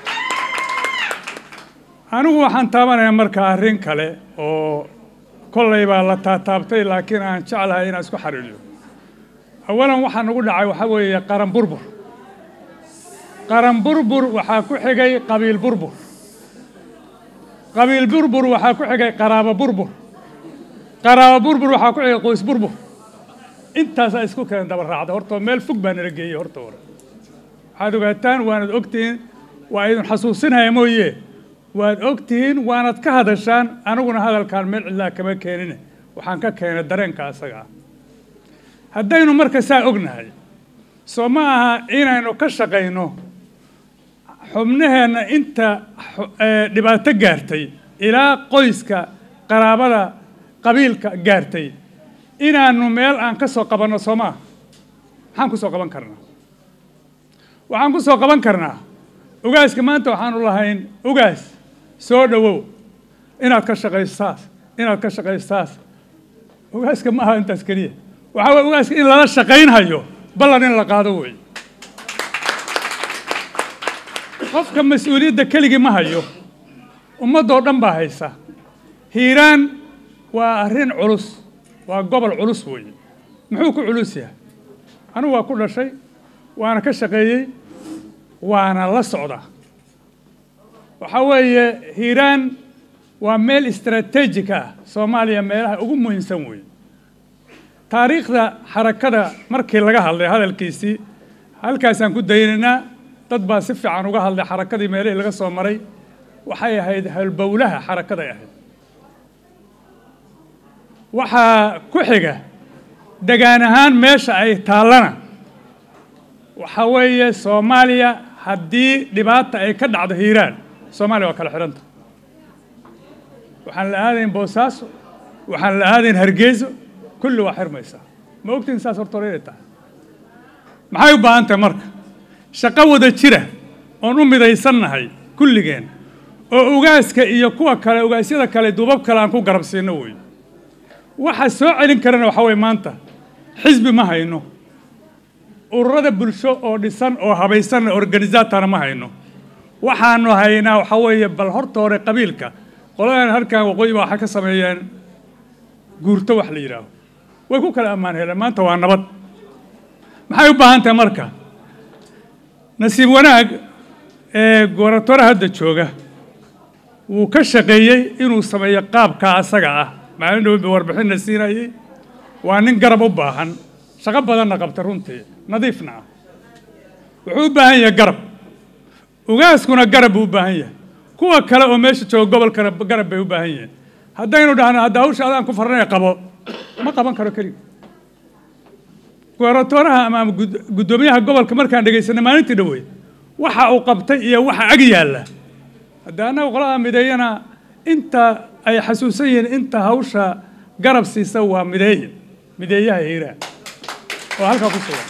anigu waxaan taabanayaa marka arrin kale oo kollay baa la taataabtay laakiin aan jeclahay inaan isku xariiriyo awalan waxaa nagu dhacay waxaa weeye qaran burbur qaran burbur waxaa ku xigay qabiil burbur qabiil burbur waxaa ku xigay qaraabo burbur qaraabo burbur waxaa ku xigay qoys burbur intaasaa isku keen daba raacda horta meel fog baa nala geeyey horta hore waxaad ogaataan waanad ogtihiin waa idin xasuusinaya mooye waad ogtihiin waanad ka hadashaan aniguna hadalkaan meel cidlaa kama keenine waxaan ka keenay dareenka asaga ah haddaynu marka saa ognahay soo ma aha inaynu ka shaqayno xubnaheenna inta dhibaato gaartay ilaa qoyska qaraabada qabiilka gaartay inaanu meel aan ka soo qabanno soo maaha maxaan ku soo qaban karnaa waxaan ku soo qaban karnaa ugaaska maanta waxaanu lahayn ugaas soo dhowow inaad ka shaqayso saas inaad ka shaqayso saas ugaaska ma aha intaas keliya waxaa weye ugaaska in lala shaqaynhayo ballan in la qaado weeye qofka mas-uuliyadda keligii ma hayo ummaddoo dhan baa haysa hiiraan waa arrin culus waa gobol culus weeye muxuu ku culus yahay anigu waa ku dhashay waana ka shaqeeyey waana la socdaa waxaa weeye hiiraan waa meel istaraatiijik ah soomaaliya meelaha ugu muhiimsan weeye taariikhda xarakada markii laga hadlay hadalkiisii halkaasaan ku daynaynaa dad baa si fiican uga hadlay xarakadii meelihii laga soo maray waxay ahayd halbowlaha xarakaday ahayd waxaa ku xiga degaan ahaan meesha ay taallana waxaa weeye soomaaliya haddii dhibaata ay ka dhacdo hiiraan soomaaliya waa kala xidhanta waxaan la aadayn boosaaso waxaan la aadayn hargeyso kulli waa xirmaysaa ma ogtiin saas horta hore inay tahay maxay u baahan tahay marka shaqo wada jira oon u midaysannahay kulligeen oo ugaaska iyo kuwa kale ugaasyada kale duubab kale aan ku garab siino wey waxa soo celin karana waxaa weye maanta xisbi ma hayno ururada bulsho oo dhisan oo habaysan organisaatana ma hayno waxaanu haynaa waxaa weeye bal horta hore qabiilka qoladan halkan waqooyi baa waxay ka sameeyeen guurto wax la yidhaaho way ku kala ammaan heleen maanta waa nabad maxay u baahan tahay marka nasiib wanaag ee gobaratoore hadda jooga wuu ka shaqeeyey inuu sameeyo qaabkaa asaga ah maalin dhow ba warbixinna siinayey waa nin garab u baahan shaqo badanna qabta runtii nadiifna ah wuxuu u baahan yahay garab ugaaskuna garab buu u baahan yahay kuwa kale oo meesha jooga gobolkana garab bay u baahan yihiin haddaynu dhahno hadda hawsha adaan ku farnay qabo ma qaban karo keliga gobaratoraha ama guddoomiyaha gobolka markaan dhegaysanay maalintii dhowey waxa uu qabtay iyo waxa ag yaalla hadda annaga qolada mideeyana inta ay xasuusan yihiin inta hawsha garab siisa waa mideeye mideeyaha hiiraan oo halkaa ku sugan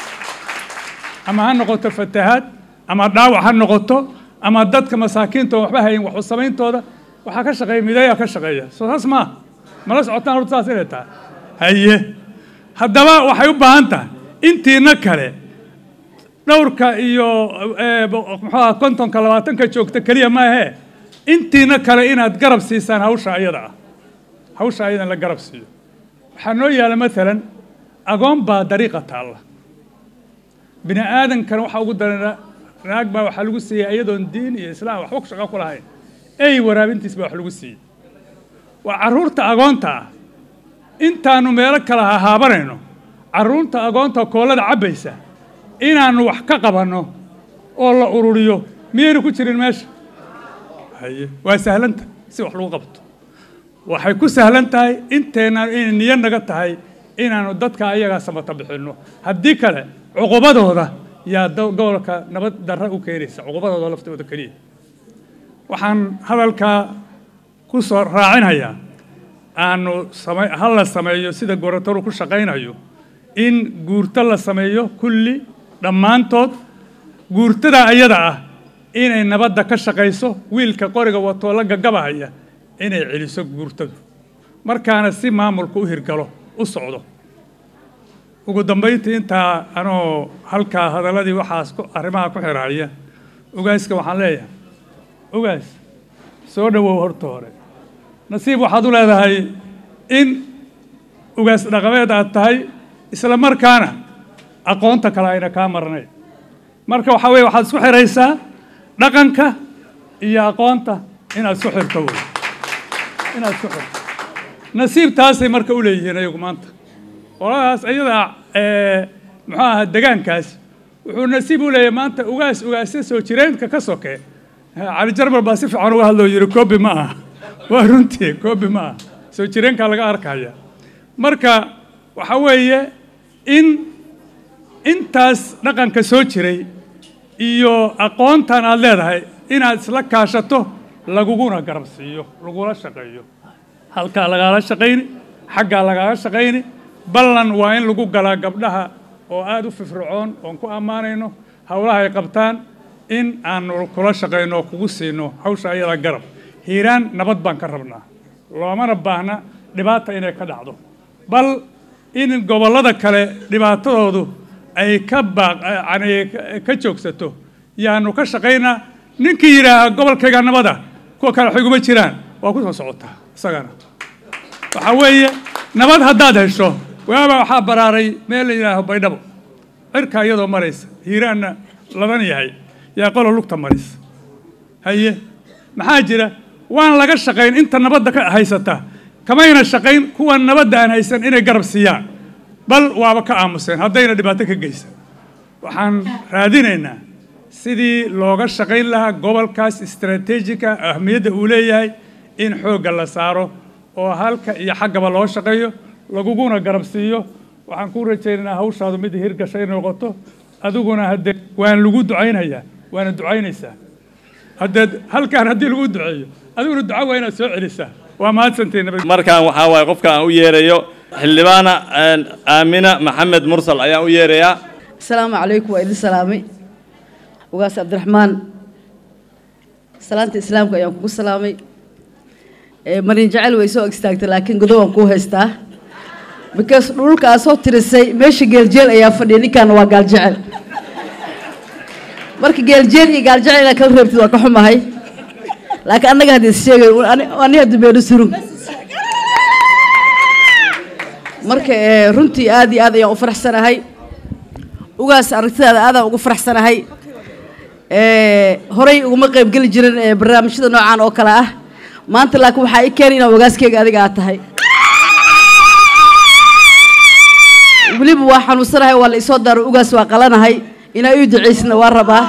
ama ha noqoto fatahaad ama dhaawac ha noqoto ama dadka masaakiinta oo waxba hayin waxu samayntooda waxaa ka shaqeeya mideeyaa ka shaqeeya soo saas maa mala socotaan horta saas inay tahay haye haddaba waxay u baahan tahay intiina kale dhowrka iyo muxuuha kontonka labaatanka joogta keliya maahee intiina kale inaad garab siisaan hawsha ayada ah hawsha ayada in la garab siiyo waxaa noo yaala maalan agoon baa dariiqa taalla bini aadankana waxaa ugu daran naag baa waxaa lagu siiyey iyadoon diin iyo islaam waxba ku shaqo ku lahayn ey waraabintiis baa wax lagu siiyey waa carruurta agoonta ah intaanu meelo kala hahaabanayno carruurta agoonta koolada cabbaysa inaannu wax ka qabanno oo la ururiyo miyaynu ku jirin meesha haye waa sahlanta si wax lagu qabto waxay ku sahlan tahay inteenaan inay niyo naga tahay inaannu dadka ayagaa samata bixinno haddii kale cuqubadooda yaa gobolka nabad darra u keenaysa cuqubadooda laftooda keliya waxaan hadalkaa ku soo raacinayaa aanu same ha la sameeyo sida goratoru ku shaqaynayo in guurto la sameeyo kulli dhammaantood guurtada ayada ah inay nabadda ka shaqayso wiilka qoriga watoo la gagabahaya inay celiso guurtadu markaana si maamulku u hirgalo u socdo ugu dambayntii intaa anoo halkaa hadalladii waxaas arrimaha ku xiraaya ogaaska waxaan leeyahay ogaas soo dhowow horta hore nasiib waxaad u leedahay in ugaas dhaqameed aad tahay isla markaana aqoonta kale ayna kaa marnay marka waxaa weye waxaad isku xiraysaa dhaqanka iyo aqoonta inaad isku xirto wey inaad isku xirto nasiib taasay marka u leeyihiin ayagu maanta qoladaas iyadaa muxuu ahaa degaankaas wuxuu nasiib u leeyahay maanta ugaas ugaasya soo jireenka ka soke cali jarmal baa si fiican uga hadloo yidhi koobi ma aha waa runtii koobi ma aha soo jireenkaa laga arkaya marka waxa weeye in intaas dhaqanka soo jiray iyo aqoontan aad leedahay inaad isla kaashato laguguna garab siiyo lagula shaqeeyo halkaa lagaala shaqayni xaggaa lagaala shaqayni ballan waa in lagu galaa gabdhaha oo aada u firfircoon oon ku ammaanayno howlaha ay qabtaan in aanu kula shaqayno oo kugu siino hawsha ayada garab hiiraan nabad baan ka rabnaa loomana baahna dhibaata inay ka dhacdo bal in gobollada kale dhibaatadoodu ay ka baaq yani ka joogsato yaanu ka shaqaynaa ninkii yidhaaha gobolkayga nabada kuwa kale xiguma jiraan waa ku soo socotaa isagana waxaa weeye nabad haddaad hesho waaba waxaa baraaray meel la yidhaaho baydhabo cirka iyadoo maraysa hiiraanna laban yahay yaa qolo lugta maraysa haye maxaa jira waan laga shaqayn inta nabadda ka haysata kamayna shaqayn kuwa nabadda aan haysan inay garab siiyaan bal waaba ka aamuseen haddayna dhibaato ka geysan waxaan raadinaynaa sidii looga shaqayn lahaa gobolkaas istaraatiijika ahmiyadda uu leeyahay in xoogga la saaro oo halka iyo xaggaba loo shaqeeyo laguguna garab siiyo waxaan ku rajaynaynaa hawshaadu mid hirgashay noqoto adiguna haddee waan lagu ducaynayaa waana ducaynaysaa haddee halkaan haddii lagu duceeyo adiguna duca waa inaad soo celisaa waa mahadsantiin markaan waxaa waaye qofka aan u yeerayo xildhibaana aamina maxamed mursal ayaan u yeerayaa asalaamu calaykum waa idin salaamay ugaas cabdiraxmaan salaanta islaamka ayaan kugu salaamay marin jecel way soo istaagtay laakiin godob aan kuu haystaa because dhulka aad soo tirisay meesha geeljeel ayaa fadhiya ninkaana waa gaaljecel marka geeljeel iyo gaaljecel inaad kala reebtid waa ka xumahay laakiin annaga hadda is sheegay ani hadda beenu surun marka runtii aad iyo aad ayaan u faraxsanahay ugaas aragtidaada aadaan ugu faraxsanahay horey uguma qaybgeli jirin barnaamijyada noocan oo kale ah maanta laakiin waxaa i keenay inaan ogaaskeyga adiga aad tahay weliba waa xanuunsanahay waa la isoo daaro ugaas waa qalanahay inaa ii ducaysna waa rabaa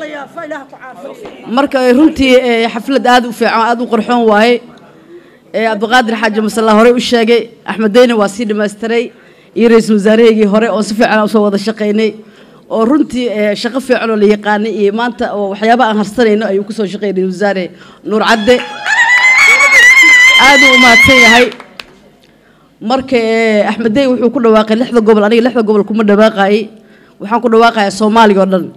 marka runtii xaflad aad u fiican aad u qorxoon waaye cabdiqaadir xaaji masalla horey u sheegay axmed deyne waa sii dhamaystiray iyo ra-iisul wasaaraheygii hore oo si fiican usoo wada shaqaynay oo runtii shaqo fiican oo la yaqaanay iyo maanta oo waxyaaba aan harsanayno ayuu kusoo shaqeeyay ra-isul wasaare nuur cadde aad uu u mahadsan yahay marka axmed dey wuxuu ku dhawaaqay lixda gobol aniga lixda gobol kuma dhawaaqayay waxaan ku dhawaaqayaa soomaaliga oo dhan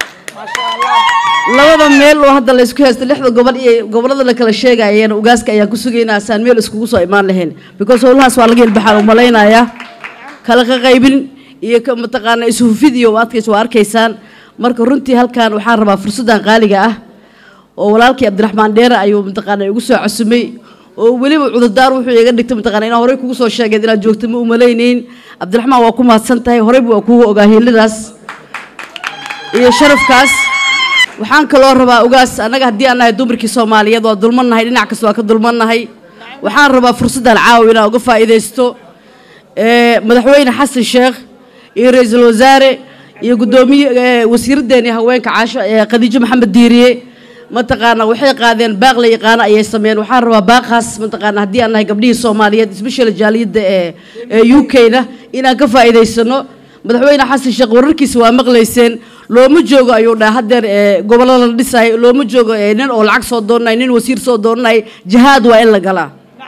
labada meel oo hadda la isku haysto lixda gobol iyo gobolada la kala sheegayeen ugaaska ayaan ku sugaynaa saan meel iskugu soo imaan lahayn because howlahaas waa laga hilbaxaan u malaynayaa kala ka qaybin iyo mataqaana ishufid iyo adkays waa arkaysaan marka runtii halkan waxaan rabaa fursaddan qaaliga ah oo walaalkii cabdiraxmaan dheere ayuu mataqaana igu soo casumay oo weliba cudurdaar wuxuu iga dhigtay mataqaana inaan horey kugu soo sheegeed inaad joogto ma umalaynayn cabdiraxmaan waa ku mahadsan tahay horeyba waa kugu ogaa hiiladaas iyo sharafkaas waxaan kaloo rabaa ugaas annaga haddii aan nahay dumarkii soomaaliyeed waa dulmannahay dhinac kasta waa ka dulmannahay waxaan rabaa fursaddan caawa inaan uga faa'iidaysto madaxweyne xasan sheekh iyo ra-iisul wasaare iyo guddoomiye wasiiraddeeni haweenka caasho khadiijo maxamed diiriye mataqaana waxay qaadeen baaq la yaqaano ayay sameeyeen waxaan rabaa baaqaas mataqaana haddii aan nahay gabdhihii soomaaliyeed especially jaaliyadda ee ee u k-na inaan ka faa'iidaysano madaxweyne xasan sheekh wararkiisa waa maqlayseen looma joogo ayuu dhaha haddeer gobollada la dhisayo looma joogo nin oo lacag soo doonanayo nin wasiir soo doonanayo jihaad waa in la galaa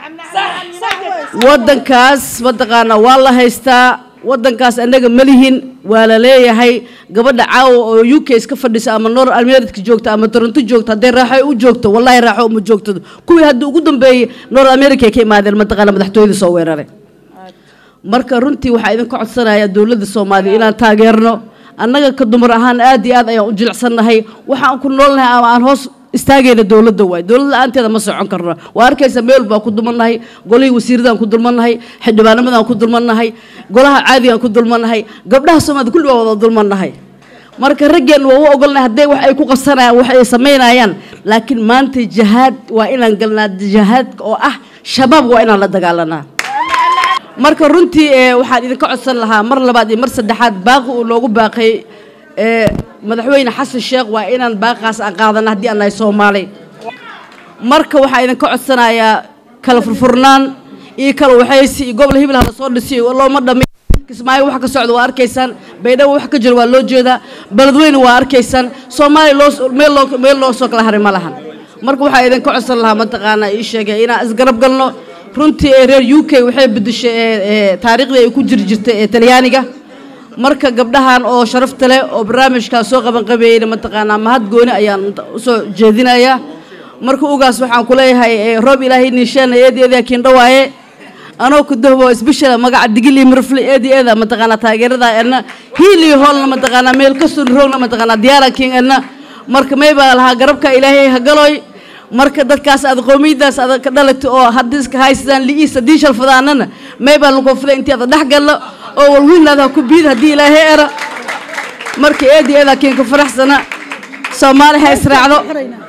waddankaas mataqaana waa la haystaa waddankaas annaga ma lihin waa la leeyahay gabadha caawa oo u k iska fadhisa ama nor america joogta ama toronto joogta hadday raaxo u joogto wallahi raaxo uma joogto kuwii hadda ugu dambeeyey nor america ay ka imaadeen mataqaana madaxtooyada soo weeraray marka runtii waxaa idinka codsanaya dowladda soomaaliya inaan taageerno annaga ka dumar ahaan aad iyo aad ayaan u jilicsannahay waxaan ku noolnahay ama aan hoos istaagayna dowladda waay dowlad la-aanteeda ma socon karno waa arkaysa meel baan ku dulmannahay golihii wasiiradaan ku dulmannahay xildhibaanamadaan ku dulmannahay golaha caadigaan ku dulmannahay gabdhaha soomaalida kulli baa wada dulmannahay marka raggeen waa u ogolnahay hadday wax ay ku qabsanayaan wax ay samaynayaan laakiin maanta jihaad waa inaan galnaa jihaadka oo ah shabaab waa inaan la dagaalanaa marka runtii waxaan idinka codsan lahaa mar labaad iyo mar saddexaad baaqi uu noogu baaqay madaxweyne xasan sheekh waa inaan baaqaas aan qaadana haddii aan nahay soomaali marka waxaa idinka codsanayaa kala furfurnaan iyo kala waxaysi iyo gobol hibil hala soo dhisiy looma dhami kismaayo wax ka socda waa arkaysaan baydhabo wax ka jiro waa loo jeedaa beledweyne waa arkaysaan soomaaliya loo meel loo meel loo soo kala haray ma lahan marka waxaa idinka codsan lahaa mataqaanaa ii sheegay inaan isgarab galno runtii ee reer u k waxay bedeshay taariikhdii ay ku jiri jirtay ee talyaaniga marka gabdhahan oo sharafta leh oo barnaamijkaas soo qabanqabeeyeyna mataqaanaa mahad gooni ayaan usoo jeedinayaa marka ugaas waxaan ku leeyahay roob ilaahay niisheena eedi eedaa kiindhawaaye anoo ku dahbo isbeshela magaca digil iyo mirfle eedi eeda mataqaanaa taageerada edna hiil iyo hoolna mataqaanaa meel kastoo roogna mataqaanaa diyaara king edna marka may baa lahaa garabka ilaahay hagaloy marka dadkaas aad qoomiyadaas aad ka dhalatay oo haddii iska haystaan li'iis haddii shalfadaanana may baa lagu fiday intii aad dhex gallo oo walwiinlaada ku biid haddii ilaahay era marka eedi eedaa kiinka faraxsana soomaali ha israacdo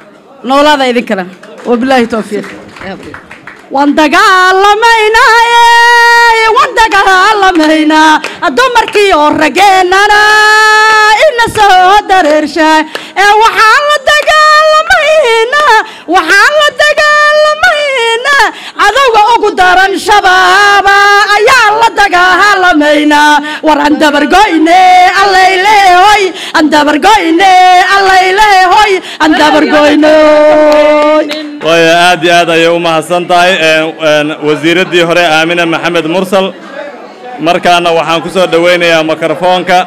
noolaada idinkana wabilaahi towfiiq waan dagaalamaynaaye waan dagaalamaynaa dumarkii oo rageennana ina soo dareershaa ee waxaan la dagaalamaynaa waxaan la dagaalamaynaa cadowga ugu daran shabaaba ayaan la dagaalamaynaa war aan dabargoyne allayleehoy aan dabargoyne allayleehoy aan dabargoynoy waayo aad iyo aad ayay u mahadsan tahay wasiiraddii hore aamina maxamed mursal markaana waxaan ku soo dhowaynayaa mikrofoonka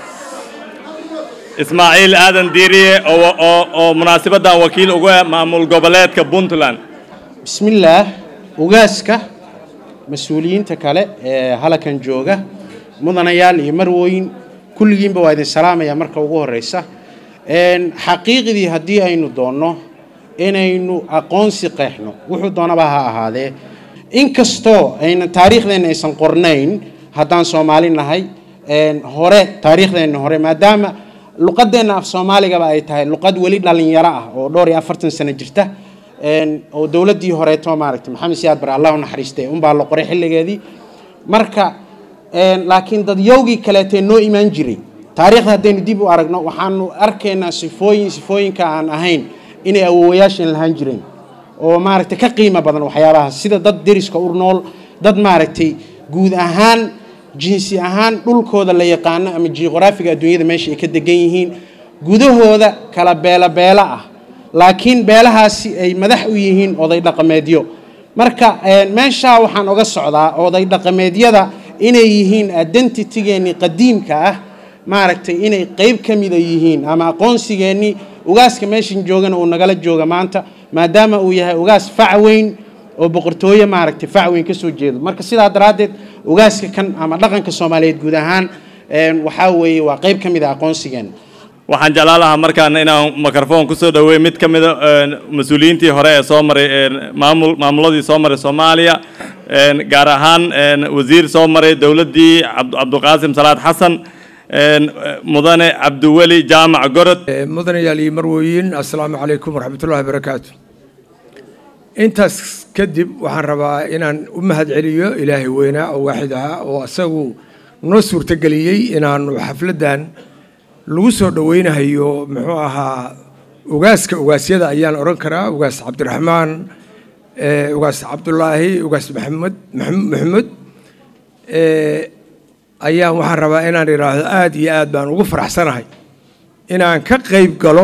ismaaciil aadan diiriye oo oo oo munaasabaddan wakiil uga ah maamul goboleedka puntland bismillaah ugaaska mas-uuliyiinta kale ee halakan jooga mudanayaal iyo marwooyin kulligiinba waa idin salaamaya marka ugu horeysa xaqiiqdii haddii aynu doonno inaynu aqoonsi qeexno wuxuu doonaba ha ahaadee inkastoo ayna taariikhdeenna aysan qornayn haddaan soomaali nahay hore taariikhdeenna hore maadaama luqadeenna af soomaaligaba ay tahay luqad weli dhalinyaro ah oo dhowr iyo afartan sano jirta oo dowladdii horeeto maaragtay maxamed siyaad bare allah u naxariistay unbaa la qoray xilligeedii marka laakiin dadyowgii kaleetee noo imaan jiray taariikhda haddaynu dib u aragno waxaanu arkaynaa sifooyin sifooyinka aan ahayn inay awoowayaasheen lahaan jireen oo maaragtay ka qiimo badan waxyaabahaas sida dad deriska u nool dad maaragtay guud ahaan jinsi ahaan dhulkooda la yaqaano ama juqraafiga adduunyada meesha ay ka degan yihiin gudahooda kala beela beela ah laakiin beelahaasi ay madax u yihiin oday dhaqameedyo marka meeshaa waxaan oga socdaa oday dhaqameedyada inay yihiin identitygeennii qadiimka ah maaragtay inay qeyb ka mida yihiin ama aqoonsigeennii ugaaska meeshan joogana uu nagala jooga maanta maadaama uu yahay ugaas fac weyn oo boqortooyo maaragtay fac weyn ka soo jeedo marka sidaa daraaddeed ugaaska kan ama dhaqanka soomaaliyeed guud ahaan waxaa weeye waa qeyb ka mid a aqoonsigeenna waxaan jeclaan lahaa markaana inaan mikrofoon ku soo dhaweey mid ka mida mas-uuliyiintii hore ee soo maray maamul maamuladii soo maray soomaaliya gaar ahaan wasiir soo maray dowladdii cabduqaasim salaad xasan mudane cabdiweli jaamac gorod mudanayaal iyo marwooyin assalaamu calaykum waraxmatullahi barakaatu intaas kadib waxaan rabaa inaan u mahadceliyo ilaahay weynaa oo waaxid ahaa oo isagu noo suurtageliyey inaanu xafladdan lagu soo dhoweynahayo muxuu ahaa ugaaska ugaasyada ayaan odhan karaa ugaas cabdiraxmaan ugaas cabdulaahi ugaas maxamed maxamed ayaan waxaan rabaa inaan idhaahdo aada iyo aad baan ugu faraxsanahay inaan ka qayb galo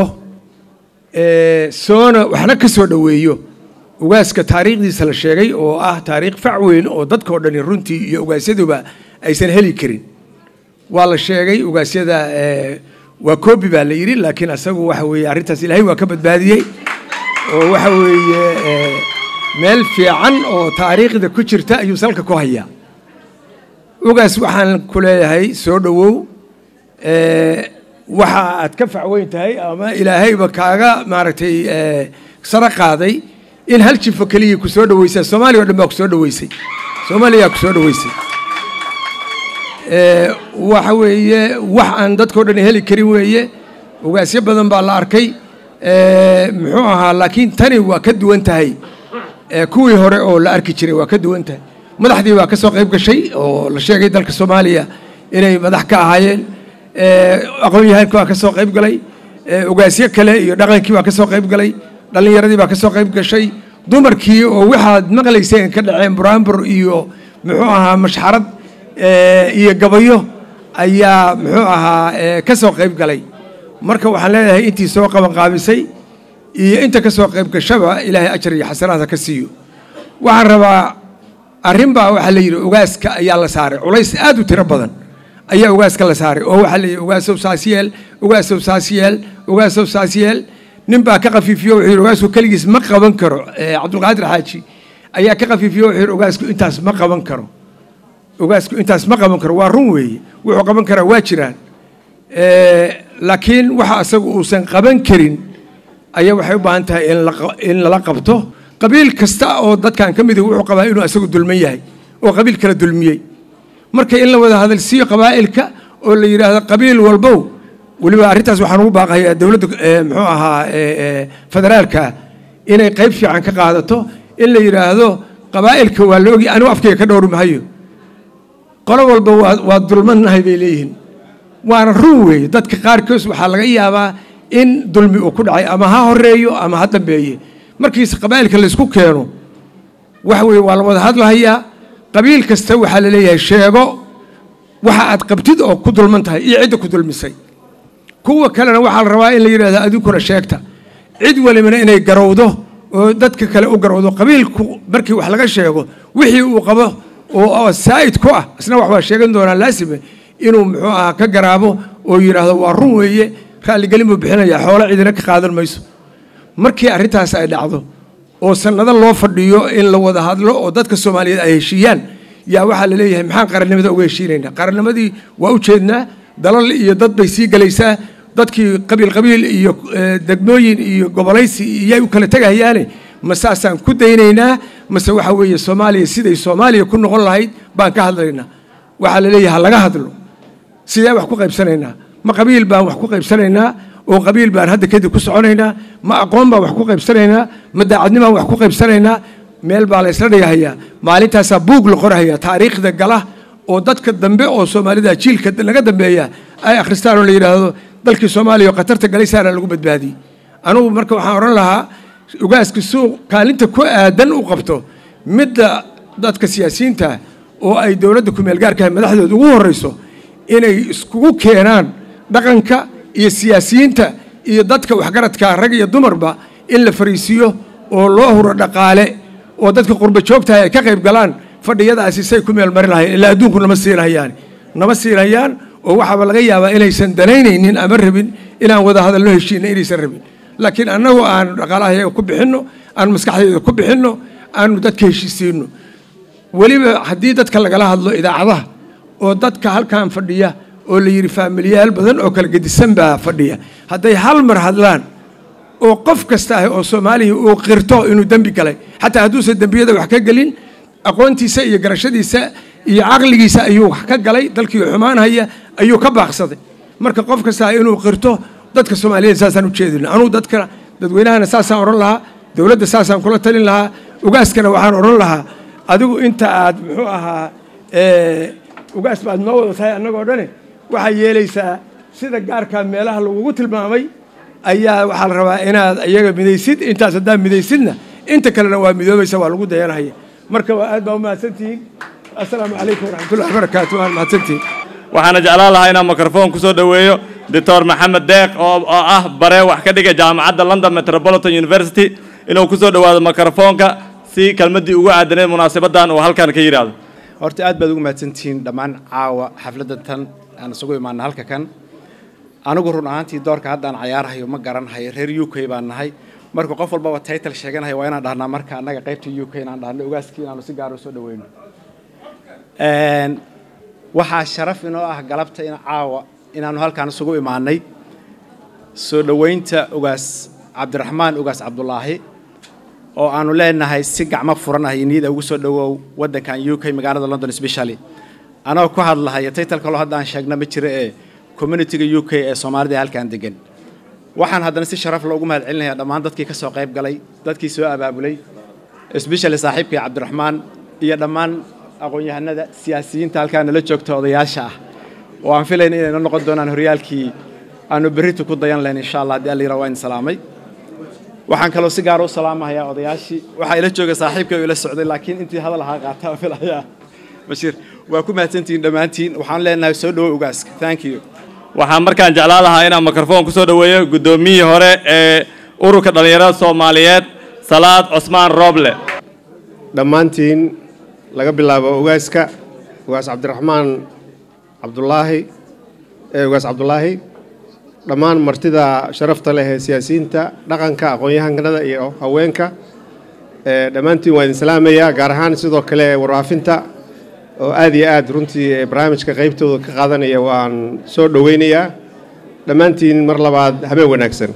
soona waxna ka soo dhoweeyo ugaaska taariikhdiisa la sheegay oo ah taariikh fac weyn oo dadkao dhani runtii iyo ugaasyaduba aysan heli karin waa la sheegay ugaasyada waa koobi baa la yidhi laakiin asagu waxa weeye arrintaas ilaahay waa ka badbaadiyey oo waxa weeye meel fiican oo taariikhda ku jirta ayuu salka ku hayaa ugaas waxaan ku leeyahay soo dhowow waxa aad ka facweyn tahay ama ilaahayba kaaga maaragtay sara qaaday in hal jifo keliya ku soo dhaweysaa soomaaliya o dhan baa ku soo dhaweysay soomaaliyaa ku soo dhaweysay waxa weeye wax aan dadkao dhan heli karin weeye ugaasyo badan baa la arkay muxuu ahaa laakiin tani waa ka duwan tahay kuwii hore oo la arki jiray waa ka duwan tahay madaxdii baa ka soo qayb gashay oo la sheegay dalka soomaaliya inay madax ka ahaayeen aqoon-yahaanki baa ka soo qayb galay ugaasyo kale iyo dhaqankii baa ka soo qayb galay dhallinyaradii baa ka soo qayb gashay dumarkii oo waxaad maqlayseen ka dhaceen buraanbur iyo muxuu ahaa mashxarad iyo gabayo ayaa muxuu ahaa ka soo qayb galay marka waxaan leeyahay intii soo qabanqaabisay iyo inta ka soo qayb gashaba ilaahay ajar iyo xasanaadha ka siiyo waxaan rabaa arrin baa waxaa la yidhi ugaaska ayaa la saaray culays aad u tiro badan ayaa ugaaska la saaray oo waxaa la yidhi ugaasow saas yeel ugaasow saas yeel ugaasow saas yeel nin baa ka khafiifiyo wuxuu yidhi ugaasku keligiis ma qaban karo cabdulqaadir xaaji ayaa ka khafiifiyo wuxuu yidhi ugaasku intaas ma qaban karo ugaasku intaas ma qaban karo waa run weeye wuxuu qaban karaa waa jiraan laakiin waxa asagu uusan qaban karin ayaa waxay u baahan tahay in lala qabto qabiil kasta oo dadkan ka mid wuxuu qabaa inuu asagu dulman yahay oo qabiil kala dulmiyey marka in la wada hadalsiiyo qabaa'ilka oo la yidhaahdo qabiil walbow weliba arrintaas waxaan ugu baaqayaa dowladda muxuu ahaa federaalka inay qayb fiican ka qaadato in la yidhaahdo qabaa'ilka waa la ogi anigu afkayga ka dhowri mahayo qolo walba waa waa dulmadnahay bay leeyihiin waana run weeye dadka qaarkoos waxaa laga yaabaa in dulmi uu ku dhacay ama ha horeeyo ama ha dambeeye markiise qabaa'ilka laysku keeno waxa weeye waa la wada hadlahayaa qabiil kasta waxaa la leeyahay sheego waxa aad qabtid oo ku dulman tahay iyo cidda ku dulmisay kuwa kalena waxaa la rabaa in la yidhahdo adinkuna sheegta cid walibana inay garowdo oo dadka kale u garowdo qabiilku markii wax laga sheego wixii uu qabo oo saa'id ku ah isna wax waa sheegan doonaa laasime inuu muxuu ahaa ka garaabo oo yidhaahdo waa run weeye raalligelin buu bixinayaa xoolo cidina ka qaadan mayso markii arrintaas ay dhacdo oo sannado loo fadhiyo in la wada hadlo oo dadka soomaaliyeed ay heshiiyaan yaa waxaa la leeyahay maxaan qarannimada uga heshiinaynaa qarannimadii waa u jeednaa dalal iyo dad bay sii gelaysaa dadkii qabiil qabiil iyo degmooyin iyo gobolaysi iyay u kala tegayaane ma saasaan ku daynaynaa mase waxa weeye soomaaliya siday soomaaliya ku noqon lahayd baan ka hadlaynaa waxaa la leeyahay ha laga hadlo sidee wax ku qaybsanaynaa ma qabiil baan wax ku qaybsanaynaa oo qabiil baan hadda kadib ku soconaynaa ma aqoon baan wax ku qaybsanaynaa ma daacadnimaan wax ku qaybsanaynaa meel baa la isla dhigahayaa maalintaasaa buug la qorahayaa taariikhda gala oo dadka dambe oo soomaalida jiilka naga dambeeya ay akhristaan oo la yidhaahdo dalkii soomaaliya oo khatarta galaysaana lagu badbaadiyey anugu marka waxaan odhan lahaa ugaaska suuq kaalinta ku aadan u qabto midda dadka siyaasiyiinta oo ay dowladda kumeelgaarkaha madaxdooda ugu horreyso inay iskugu keenaan dhaqanka iyo siyaasiyiinta iyo dadka waxgaradka rag iyo dumarba in la fariisiiyo oo loo huro dhaqaale oo dadka qurba joogtahay ay ka qayb galaan fadhiyadaasi say ku meel marin lahayeen ilaa adduunku nama siinhayaan nama siinhayaan oo waxaaba laga yaabaa inaysan danaynaynin ama rabin inaan wada hadalno heshiina inaysan rabin laakiin annagu aanu dhaqaalahayaga ku bixinno aanu maskaxdayda ku bixinno aanu dadka heshiisiinno weliba haddii dadka lagala hadlo idaacadaha oo dadka halkan fadhiya oo la yidhi faamiliyaal badan oo kala gedisan baa fadhiya hadday hal mar hadlaan oo qof kasta ah oo soomaaliya uu qirto inuu dembi galay xataa hadduusan dembiyada wax ka gelin aqoontiisa iyo garashadiisa iyo caqligiisa ayuu wax ka galay dalkii xumaanhaya ayuu ka baaqsaday marka qof kasta inuu qirto dadka soomaaliyeed saasaan u jeedina anugu dadka dadweynahana saasaan odhan lahaa dowladda saasaan kula talin lahaa ugaaskana waxaan odhan lahaa adigu inta aad muxuu ahaa ugaas baad noo wada tahay annagoo dhane waxaa yeelaysaa sida gaarkaa meelaha lagugu tilmaamay ayaa waxaa la rabaa inaad iyaga midaysid intaas haddaad midaysidna inta kalena waa midoobaysa waa lagu dayanahaya marka waa aad baa u mahadsantihiin assalaamu calaykum waraxmatullahi wabarakaatu waan mahadsantihiin waxaana jeclaan lahaa inaan mikrofon ku soo dhoweeyo doctor maxamed deeq oo oo ah bare wax ka dhiga jaamacadda london metropolitan university inuu ku soo dhowaado mikrofoonka si kelmaddii ugu aadaneed munaasabaddan uu halkan ka yidhaahdo horta aad baad ugu mahadsantihiin dhammaan caawa xafladda tan aan isugu imaana halka kan anigu run ahaantii doorka haddaan cayaarhayo ma garanhayo reer u k baan nahay marka qof walbaba title sheeganayo waa inaan dhahnaa marka annaga qaybta u k inaan dhahno ogaaskii inaanu si gaar u soo dhaweyno waxaa sharaf inoo ah galabta in caawa inaanu halkaan isugu imaanay soo dhoweynta ogaas cabdiraxmaan ogaas cabdulaahi oo aanu leenahay si gacmo furan ah iyo niyada ugu soo dhowow waddankan u k magaalada london specially anagoo ku hadlahaya title kaloo hadda aan sheegna ma jiro ee communityga u k ee soomaalida ee halkan degan waxaan haddana si sharaf loogu mahad celinayaa dhammaan dadkii ka soo qayb galay dadkii soo abaabulay especially saaxiibkii cabdiraxmaan iyo dhammaan aqoon-yahanada siyaasiyiinta halkaa nala joogta odayaasha ah oo aan filayna inay noo noqon doonaan horyaalkii aanu berritu ku dayan lahayn insha allah haddii allayra waa in salaamay waxaan kaloo si gaar u salaamahayaa odayaashii waxaa ila jooga saaxiibkii oo ila socday laakiin intii hadal ahaa qaata aan filayaa bashiir waa ku mahadsantihiin dhammaantiin waxaan leenahay soo dhowo ogaaska thank you waxaan markaan jeclaan lahaa inaan mikrofon ku soo dhoweeyo guddoomiyihii hore ee ururka dhallinyarada soomaaliyeed salaad cusmaan rooble dhammaantiin laga bilaabo ogaaska ogaas cabdiraxmaan cabdulaahi ee ogaas cabdulaahi dhammaan martida sharafta leh ee siyaasiyiinta dhaqanka aqoon-yahanada iyo haweenka ee dhammaantiin waa idin salaamayaa gaar ahaan sidoo kale warfaafinta oo aad iyo aad runtii barnaamijka qaybtooda ka qaadanaya waan soo dhoweynayaa dhammaantiin mar labaad habeen wanaagsan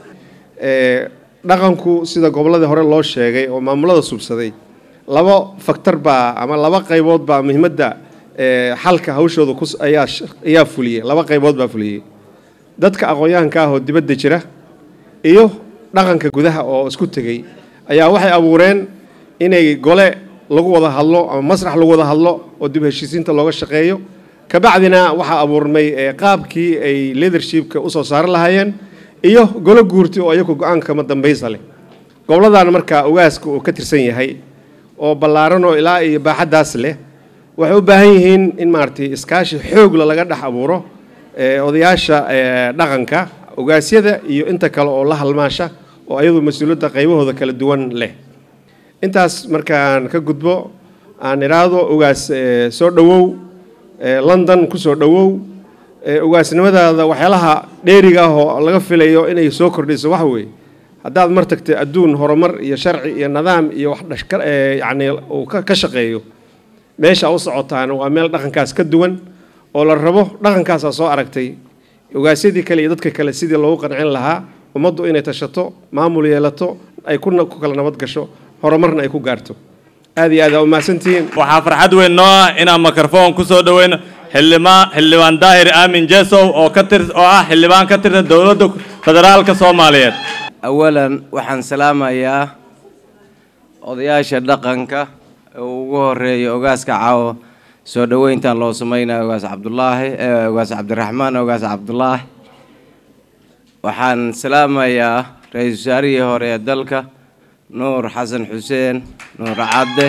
dhaqanku sida gobolladii hore loo sheegay oo maamulada subsaday laba faktor baa ama laba qaybood baa muhiimadda xalka hawshooda ayaa ayaa fuliyey laba qaybood baa fuliyey dadka aqoon-yahanka ah oo dibadda jira iyo dhaqanka gudaha oo isku tegey ayaa waxay abuureen inay gole lagu wada hadlo ama masrax lagu wada hadlo oo dib heshiisiinta looga shaqeeyo kabacdina waxaa abuurmay eh, qaabkii ay leadershipka usoo saari lahaayeen iyo golo guurti oo iyagu go-aanka kama dambaysa leh goboladan marka ogaaska uu ka tirsan yahay oo ballaaran oo ilaa iyo baaxaddaas leh waxay u baahan yihiin in maaragtay iskaashi xoogla laga dhex abuuro eh, odayaasha eh, dhaqanka ogaasyada iyo inta kale oo la halmaasha oo ayadu mas-uuliyadda qaybahooda kala duwan leh intaas markaan ka gudbo aan idhaahdo ogaas eh, soo dhowow eh, london ku soo dhowow eh, ogaasnimadaada waxyaalaha dheeriga ah oo laga filayo inay soo kordhiso waxa weeye haddaad mar tagtay adduun horumar iyo sharci iyo nidaam iyo wax dhashka eh, yacni uu ka ka shaqeeyo meesha u socotaan waa meel dhaqankaas ka duwan oo la rabo dhaqankaasaa soo aragtay ogaasyadii kale iyo dadka kale sidii loogu qancin lahaa ummaddu inay tashato maamul yeelato ay ku ku kala nabad gasho horumarna ay ku gaarto aad iyo aad aa umahadsantihiin waxaa farxad weyn noo ah inaan microphone ku soo dhaweyno xildhibaan xildhibaan daahir aamin jesow oo ka tir oo ah xildhibaan ka tirsan dowladda federaalka soomaaliyeed awalan waxaan salaamayaa odayaasha dhaqanka ee ugu horeeya ogaaska caawo soo dhoweyntan loo sameynaya ogaas cabdulaahi eh, ogaas cabdiraxmaan ogaas cabdulaahi waxaan salaamayaa ra-iisul wasaarihii hore ee dalka nuur xasan xuseen nuur cadde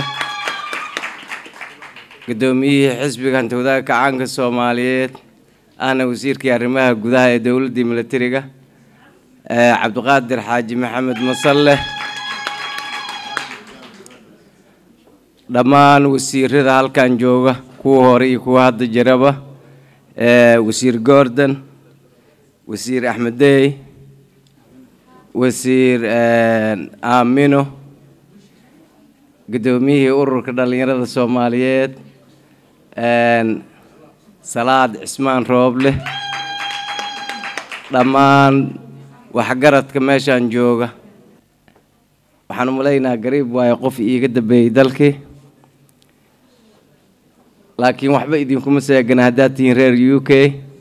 guddoomiyihii xisbiga hanta wadaagga kacaanka soomaaliyeed ahna wasiirkii arrimaha gudaha ee dowladdii militariga eh, cabdiqaadir xaaji maxamed masalle dhammaan wasiirada halkan jooga kuwa hore iyo kuwa hadda jiraba eh, wasiir gordon wasiir axmed dey wasiir eh, aamino guddoomiyihii ururka dhallinyarada soomaaliyeed eh, salaad cismaan rooble dhammaan waxgaradka meeshaan jooga waxaan umalaynaa gariib waayo qof iiga dambeeyey dalkii laakiin waxba idinkuma seegana haddaad tihiin reer u k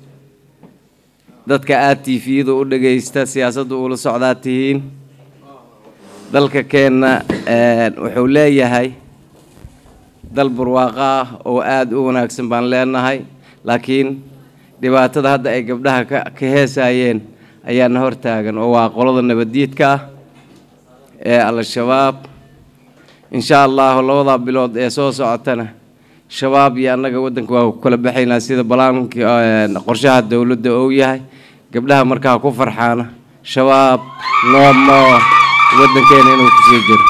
dadka aad tifiyada u dhagaysta siyaasadda ula socdaad tihiin dalka keenna wuxuu leeyahay dal barwaaqo ah oo aada u wanaagsan baan leenahay laakiin dhibaatada hadda ay gabdhaha ka ka heesayeen ayaana hortaagan oo waa qolada nabaddiidka ah ee al-shabaab insha allahu labadaa bilood ee soo socotana shabaab iyo annaga waddanka waa ku kala baxaynaa sida balaankii qorshaha dowladda uu yahay gabdhaha markaa ku farxaana shabaab noomo waddankeena inuu kusii jiro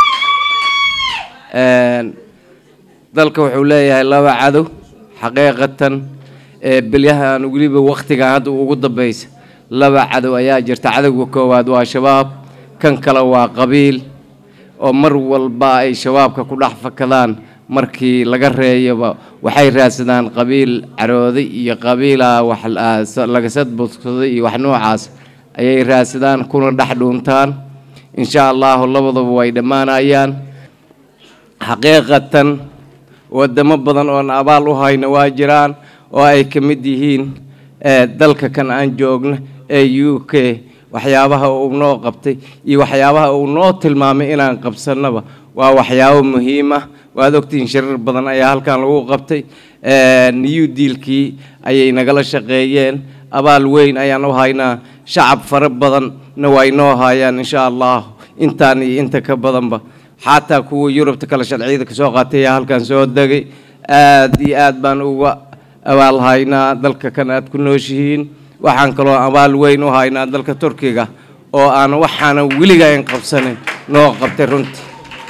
dalka wuxuu leeyahay laba cadow xaqiiqatan ee bilyahan weliba waktigan hadda ugu dambeysa laba cadow ayaa jirta cadowga koowaad waa shabaab kan kale waa qabiil oo mar walba ay shabaabka ku dhex fakadaan markii laga reeyaba waxay raadsadaan qabiil carooday iyo qabiila wax laga sadbudsaday iyo wax noocaas ayay raadsadaan kuna dhex dhuuntaan insha allahu labadaba way dhammaanayaan xaqiiqatan wadamo badan oon abaal u hayna waa jiraan oo ay ka mid yihiin dalka kan aan joogno ee u k waxyaabaha uu noo qabtay iyo waxyaabaha uu noo tilmaamay inaan qabsannaba waa waxyaabo muhiim ah waad ogtihiin shirar badan ayaa halkan lagu qabtay new dealkii ayay nagala shaqeeyeen abaal weyn ayaan u haynaa shacab fara badanna way noo hayaan insha allah intaan iyo inta ka badanba xataa kuwa yurubta kale sharciyada kasoo qaatay ayaa halkan soo degay aad iyo aad baan uga abaal haynaa dalka kan aad ku nooshihiin waxaan kaloo abaal weyn u haynaa dalka turkiga oo aan waxaana weligaan qabsanin noo qabtay runtii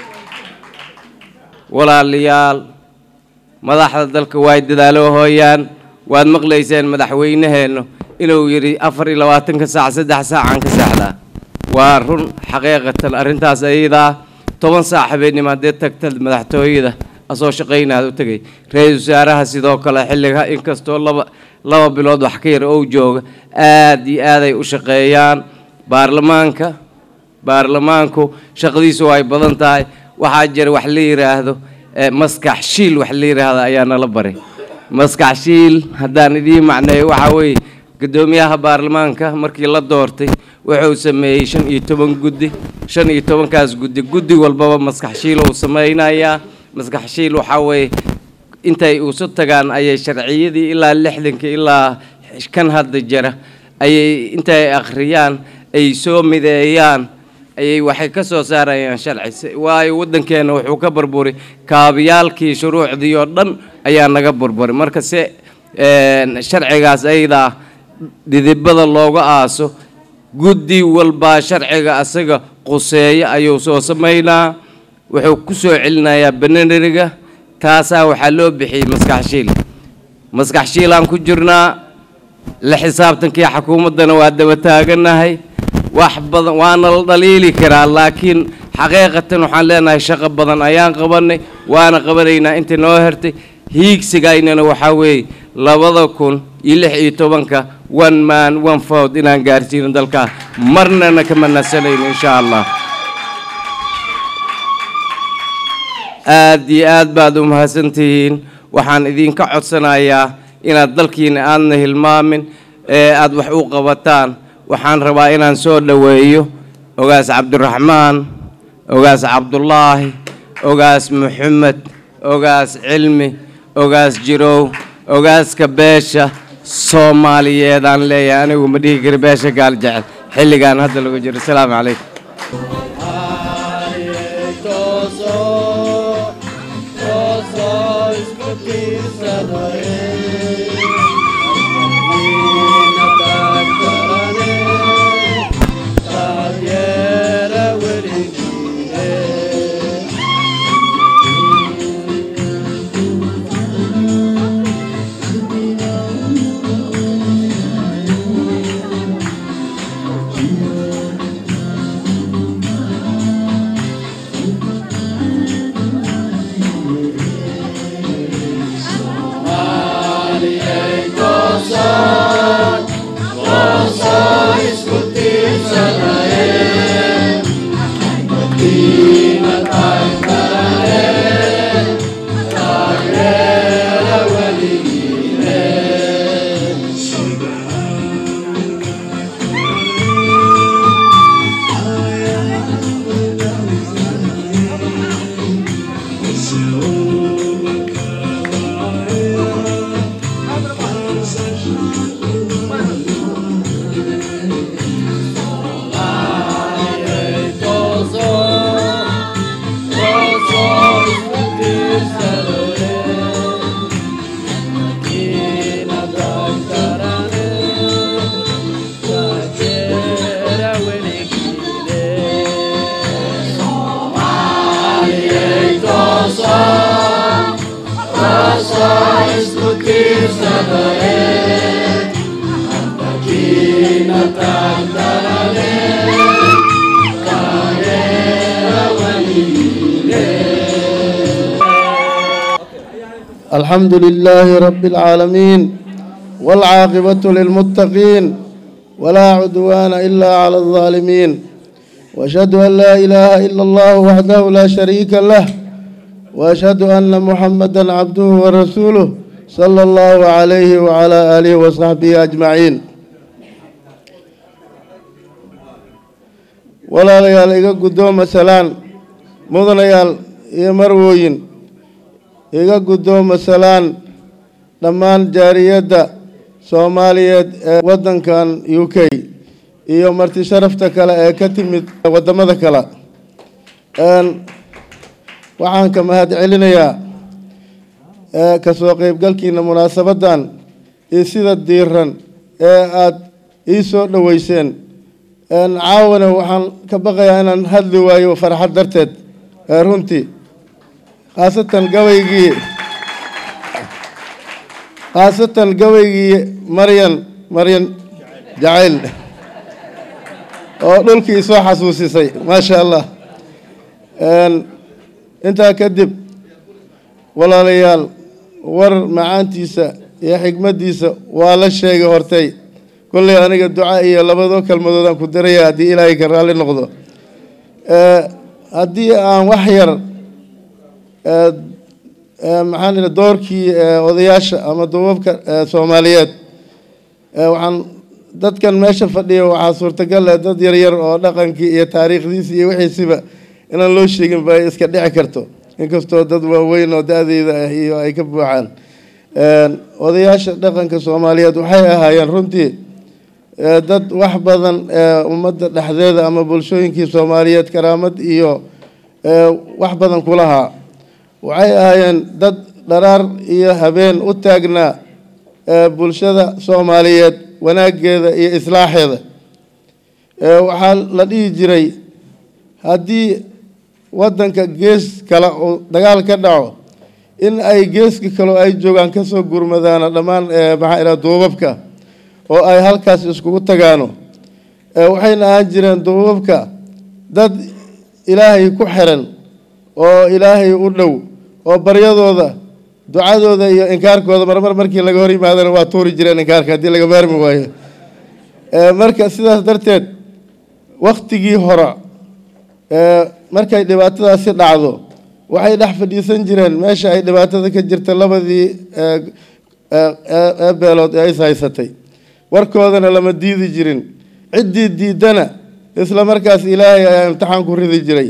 walaalayaal madaxda dalka way dadaalo hooyaan waad maqlayseen madaxweynaheennu inuu yidhi afar iyo labaatanka saac saddex saacaan ka seexdaa waa run xaqiiqatan arrintaas ayadaa toban saac habeenimo haddee tagta madaxtooyada asoo shaqaynaad u tegay ra-iisul wasaaraha sidoo kale xilliga inkastoo laba laba bilood wax ka yar ou jooga aad iyo aaday u shaqeeyaan baarlamaanka baarlamaanku shaqadiisu ay badan tahay waxaa jira wax la yidhaahdo maskax shiil wax la yidhaahdo ayaa nala baray maskax shiil haddaan idiin macneeyo waxaa weeye guddoomiyaha baarlamaanka markii la doortay wuxuu sameeyey shan iyo toban guddi shan iyo tobankaas guddi guddi walbaba maskax shiil uu sameynayaa maskax shiil waxaa weeye intay isu tagaan ayay sharciyadii ilaa lixdanka ilaa kan hadda jira ayay intay akhriyaan ay soo mideeyaan ayay waxay ka soo saarayaan sharci waayo waddankeena wuxuu ka burburi kaabiyaalkii shuruucdii oo dhan ayaa naga burburi marka se sharcigaas ayadaa dhidibada looga aaso guddi walbaa sharciga asaga quseeya ayuu soo samaynaa wuxuu ku soo celinayaa bananeriga taasaa waxaa loo bixiyey maskax shiil maskax shiilaan ku jirnaa la xisaabtankii xukuumaddana waa daba taaganahay wax badan waana la dhaliili karaa laakiin xaqiiqatan waxaan leenahay shaqo badan ayaan qabanay waana qabanaynaa inta noo hertay hiigsigaynana waxaa weeye labada kun iyo lix iyo tobanka one man one vote inaan gaarsiino dalkaa marnana kama nasanayno insha allah aad iyo aad baad u mahadsantihiin waxaan idinka codsanayaa inaad dalkiina aadna hilmaamin ee aad wax u qabataan waxaan rabaa inaan soo dhoweeyo ogaas cabdiraxmaan ogaas cabdulaahi ogaas maxamed ogaas cilmi ogaas jirow ogaaska beesha soomaaliyeedaan leeyahay anigu ma dhihi kari beesha gaal jecel xilligaan hadda lagu jiro asalaamu calaykum الحمد لله رب العالمين والعاقبة للمتقين ولا عدوان إلا على الظالمين وأشهد أن لا إله إلا الله وحده لا شريك له وأشهد أن محمدا عبده ورسوله صلى الله عليه وعلى آله وصحبه أجمعين walaalayaal iga guddooma salaan mudanayaal iyo marwooyin iga guddooma salaan dhammaan jaariyadda soomaaliyeed ee waddankan u k iyo marti sharafta kale ee ka timid waddamada kale waxaan ka mahad celinayaa kasoo qeybgalkiina munaasabaddan iyo sida diiran ee aada ii soo dhoweyseen caawana waxaan ka baqayaa inaan hadli waayo farxad darteed runtii khaasatan gabaygii khaasatan gabaygii maryan maryan jacayl oo dhulkii soo xasuusisay maasha allah intaa kadib walaalayaal war macaantiisa iyo xigmaddiisa waa la sheegay hortay kolley aniga duca iyo labadoo kelmadoodaan ku daraya haddii ilaahay ka raalli noqdo haddii aan wax yar maxaan doorkii odayaasha ama duubabka soomaaliyeed waxaan dadkan meesha fadhiya waxaa suurtagal ah dad yaryar oo dhaqankii iyo taariikhdiisi iyo wixiisiba inaan loo sheegin ba ay iska dhici karto inkastoo dad waaweyn oo da-deyda ah iyo ay ka buuxaan odayaasha dhaqanka soomaaliyeed waxay ahaayeen runtii dad wax badan ummadda dhexdeeda ama bulshooyinkii soomaaliyeed karaamad iyo wax badan kulahaa waxay ahaayeen dad dharaar iyo habeen u taagnaa bulshada soomaaliyeed wanaaggeeda iyo islaaxeeda waxaa la dhihi jiray haddii waddanka gees kale uu dagaal ka dhaco in ay geeska kaleo ay joogaan kasoo gurmadaano dhammaan maxaa ihaha duubabka oo ay halkaas iskugu tagaano waxayna ahaan jireen duubabka dad ilaahay ku xiran oo ilaahay u dhow oo baryadooda ducadooda iyo inkaarkooda marmar markii laga hor yimaadana waa tuuri jireen inkaarka haddii laga maarmi waayo marka sidaas darteed waktigii hore markay dhibaatadaasi dhacdo waxay dhex fadhiisan jireen meesha ay dhibaatada ka jirta labadii ee beelood ee is haysatay warkoodana lama diidi jirin ciddii diidana isla markaas ilaahay ayaa imtixaan ku ridi jiray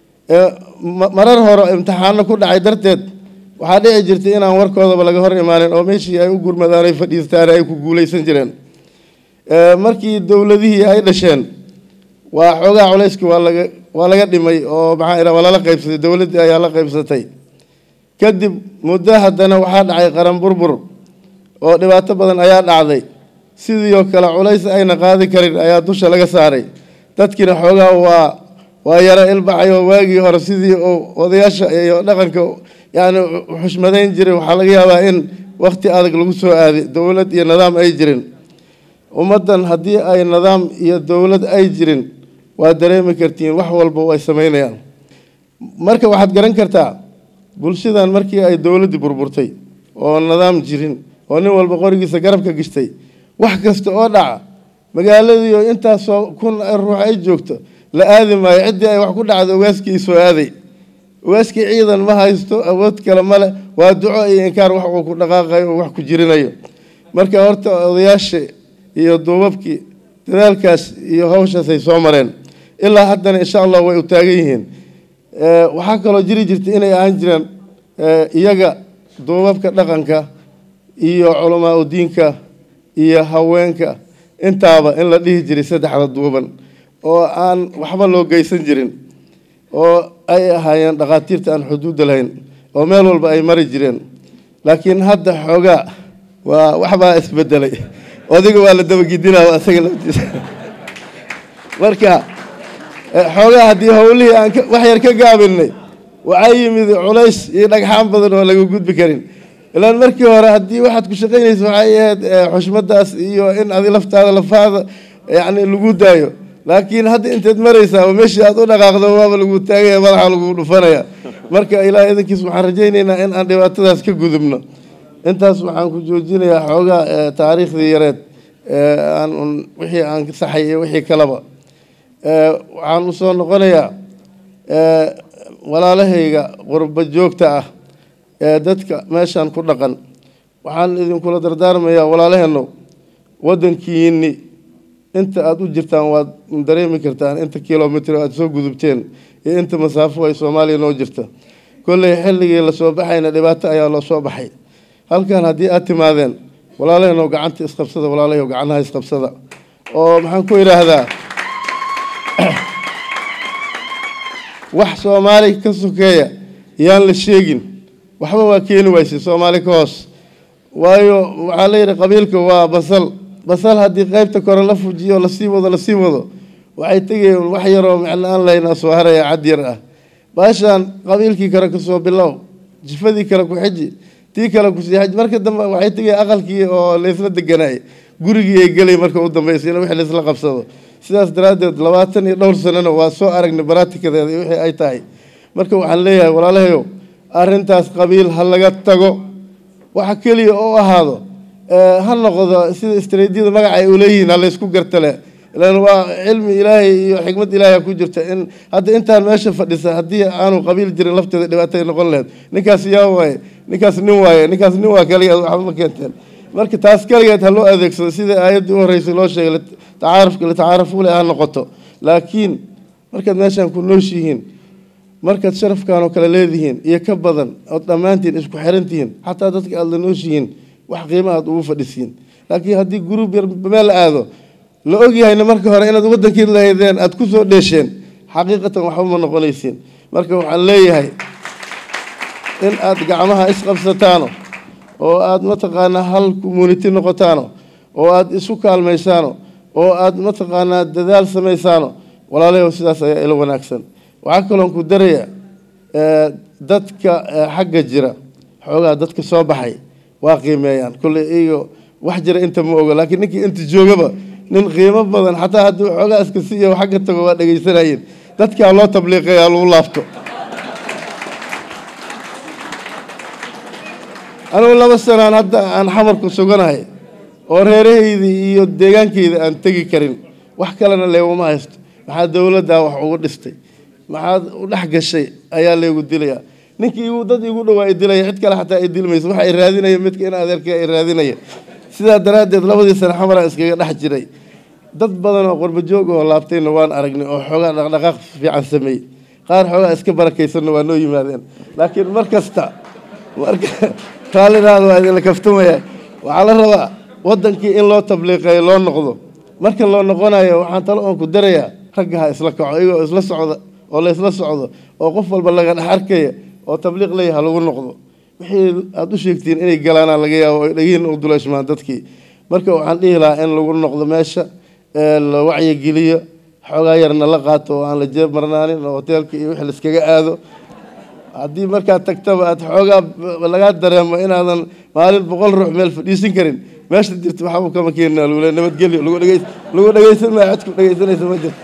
marar hore imtixaano ku dhacay darteed waxaa dhici jirtay inaan warkoodaba laga hor imaanin oo meeshii ay u gurmadaan ay fadhiistaan ay ku guuleysan jireen markii dowladihii ay dhasheen waa xoogaa culayska waa laga waa laga dhimay oo maxaa ira waa lala qaybsatay dowladdii ayaa la qaybsatay kadib muddo haddana waxaa dhacay qaran burbur oo dhibaato badan ayaa dhacday sidii oo kale culays ayna qaadi karin ayaa dusha laga saaray dadkiina xoogaa waa waa yaro ilbaxay oo waagii hore sidii uu odayaasha iyo dhaqanka yacni xushmadayn jiray waxaa laga yaabaa in wakti adag lagu soo aaday dowlad iyo nidaam ay jirin ummaddan haddii ay nidaam iyo dowlad ay jirin waa dareemi kartiin wax walba ay sameynayaan marka waxaad garan kartaa bulshadan markii ay dowladdii burburtay oo nidaam jirin oo nin walba qorigiisa garabka gishtay wax kasta oo dhaca magaaladiioo intaasoo kun ruux ay joogto la aadi maayo ciddii ay wax ku dhacdo ogaaskii soo aaday ogaaskii ciidan ma haysto awood kale male waa duco iyo inkaar wax uu ku dhaqaaqayo oo wax ku jirinayo marka horta odayaasha iyo duubabkii dadaalkaas iyo hawshaas ay soo mareen ilaa haddana insha allah way u taagan yihiin waxaa kaloo jiri jirta inay ahaan jireen iyaga duubabka dhaqanka iyo culamaa udiinka iyo haweenka intaaba in la dhihi jiray saddexda duuban oo aan waxba loo geysan jirin oo ay ahaayeen dhakhaatiirta aan xuduudda lahayn oo meel walba ay mari jireen laakiin hadda xoogaa waa waxbaa isbedelay odiga waa la dabagidinaa isaga laftiisa marka xoogaa haddii howlihii aan wax yar ka gaabinay waxaa yimid culays iyo dhagxaan badan oo laga gudbi karin ilaan markii hore haddii waxaad ku shaqaynaysa waxay ahayd xushmadaas iyo in adi laftaada lafaada yacni lagu daayo laakiin hadda inteed maraysaa oo meeshii aad u dhaqaaqdo waaba lagu taagaya madaxa lagu dhufanaya marka ilaah idankiis waxaan rajaynaynaa in aan dhibaatadaas ka gudubno intaas waxaan ku joojinayaa xoogaa taariikhdii yareed aan un wixii aan saxay iyo wixii kaleba waxaan usoo noqonayaa walaalahayga qurbo joogta ah ee dadka meeshan ku dhaqan waxaan idinkula dardaarmayaa walaalaheeno waddankiini inta aada u jirtaan waad dareemi kartaan inta kilomitr aada soo gudubteen iyo inta masaafo ay soomaaliya noo jirta kolley xilligii lasoo baxayna dhibaato ayaa loo soo baxay halkan haddii aad timaadeen walaalaheenoo gacanta isqabsada walaalahay gacanaha isqabsada oo maxaan ku idhaahdaa wax soomaali ka sokeeya yaan la sheegin waxba waa keeni wayse soomaali ka hoos waayo waxaa la yidhi qabiilka waa basal basal haddii qaybta kore la fujiyo lasii wado lasii wado waxay tegayeen wax yaroo micno aan lahaynaa soo haraya cad yar ah baashaan qabiilkii kale kasoo bilow jifadii kale ku xiji tii kale kusii xiji marka dambe waxay tegayeen aqalkii oo laysla deganaay gurigii ay gelay marka u dambaysa in wixii laysla qabsado sidaas daraaddeed labaatan iyo dhowr sanana waa soo aragnay baraatikadeeda iyo wixii ay tahay marka waxaan leeyahay walaalahayow arrintaas qabiil ha laga tago waxa keliya oo ahaado ha noqdo sida istaraatiijiyada magaca ay uleeyihiin ha laysku gartale ilan waa cilmi ilaahay iyo xikmad ilaahay ku jirta in hadda intaan meesha fadhisa haddii aanu qabiil jirin lafteeda dhibaatay noqon lahayd ninkaas yaa waaye ninkaas nin waaye ninkaas nin waa kaliya waxba ma keenteen marka taas kaligeed ha loo adeegsado sida aayaddii u horreysay loo sheegay tacaarufka litacaarafu le ha noqoto laakiin markaad meeshaan ku nooshihiin markaad sharafkan oo kale leedihiin iyo ka badan ood dhammaantiin isku xirantihiin xataa dadka aada la nooshihiin wax qiima aad ugu fadhisiin laakiin haddii gruub yar meel la aado la ogyahayna marka hore inaad wadankii lahaydeen aad ku soo dheesheen xaqiiqatan waxba ma noqonaysiin marka waxaan leeyahay in aad gacmaha isqabsataano oo aad mataqaanaa hal community noqotaano oo aad isu kaalmaysaano oo aad mataqaanaa dadaal samaysaano walaalayaw sidaas ayaa ila wanaagsan waxaa kaloon ku daraya dadka xagga jira xoogaa dadka soo baxay waa qiimeeyaan kolley iyago wax jira inta ma ogo laakiin ninkii inta joogaba nin qiimo badan xataa haddii xoogaa iska siiya xagga tago waa dhegaysanayeen dadkaa loo tabliiqaya lagu laabto anugu laba sanaan hadda aan xamarku suganahay oo reerahaydii iyo deegaankayda aan tegi karin wax kalena leeguma haysto maxaa dowladdaa wax ugu dhistay maxaad u dhex gashay ayaa leegu dilayaa ninkii igu dad igu dhowaa i dilaya cid kale xataa i dilmayso waxa i raadinaya midka in adeerka i raadinaya sidaa daraaddeed labadii sane xamaraan iskaga dhex jiray dad badan oo qorbajoog oo laabtayna waan aragnay oo xoogaa dhaqdhaqaaq fiican sameeyey qaar xoogaa iska barakaysanna waa noo yimaadeen laakiin mar kasta marka raallinaada waa idinla kaftamaya waxaa la rabaa wadankii in loo tabliiqeeyo loo noqdo marka loo noqonayo waxaan talo oon ku darayaa ragga ha isla kaco iyagoo isla socda oo la isla socdo oo qof walba laga dhex arkaya oo tabliiq leeya ha lagu noqdo wixii aada u sheegtiin inay galaanaa laga yaabo ay dhagiin u duleeshmaan dadkii marka waxaan dhihi lahaa in lagu noqdo meesha la wacyigeliyo xoogaa yarna la qaato oo aan la jeeb marnaanin oo hoteelka iyo wixii laiskaga aado haddii markaad tagtaba aad xoogaa lagaa dareemo inaadan maalin boqol ruux meel fadhiisin karin meesha jirta waxba kama keenina lagu le nabadgelyo lagu dhegeys lagu dhegeysan maayo codku dhegeysanaysa ma jirto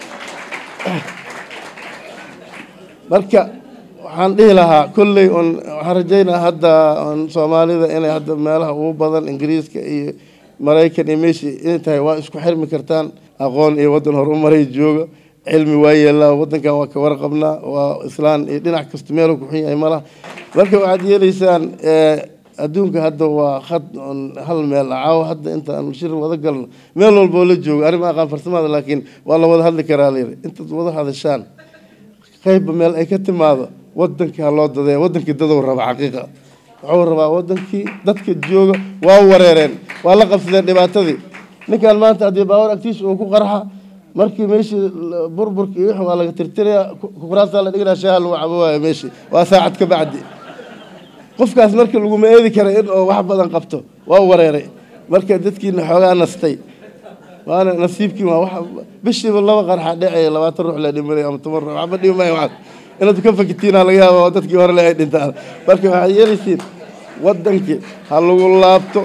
marka waxaan dhihi lahaa kolley on waxaan rajaynaa hadda on soomaalida inay hadda meelaha ugu badan ingiriiska iyo maraykan iyo meeshii inay tahay waa isku xirmi kartaan aqoon iyo waddan hor u maray jooga cilmi waa yeelaa waddankan waa ka warqabnaa waa islaan iyo dhinac kasta meelu ku xun yahay malaha marka waxaad yeelaysaan adduunka hadda waa khad on hal meel caawo hadda inta aan shir wada galno meel walboo la joogo arrin ma aqaan farsamada laakiin waa la wada hadli karaa layiri intaad wada hadashaan qaybba meel ay ka timaado wadankii ha loo dadeeya wadankii dadow raba xaqiiqa wuxuu rabaa wadankii dadka jooga waa wareereen waa la qabsadeen dhibaatadii ninkan maanta haddii baawar agtiisa uu ku qarxa markii meeshii burburka iyo wixii waa laga tirtiraya kuraasaa la dhiganaa shaaha lagu cabo waayo meeshii waa saacad ka bacdi qofkaas marka laguma eedi kara in oo wax badan qabto waa wareeray marka dadkiina xoogaa nastay waana nasiibkii waa wax bishiiba laba qarxa dhecaya labaatan ruux la dhimanay ama toban ruux waxba dhimi maayo waxaas inaad ka fakitiina laga yaaba oo dadkii hore le ay dhintaan marka waxaad yeelaysiin wadankii ha lagu laabto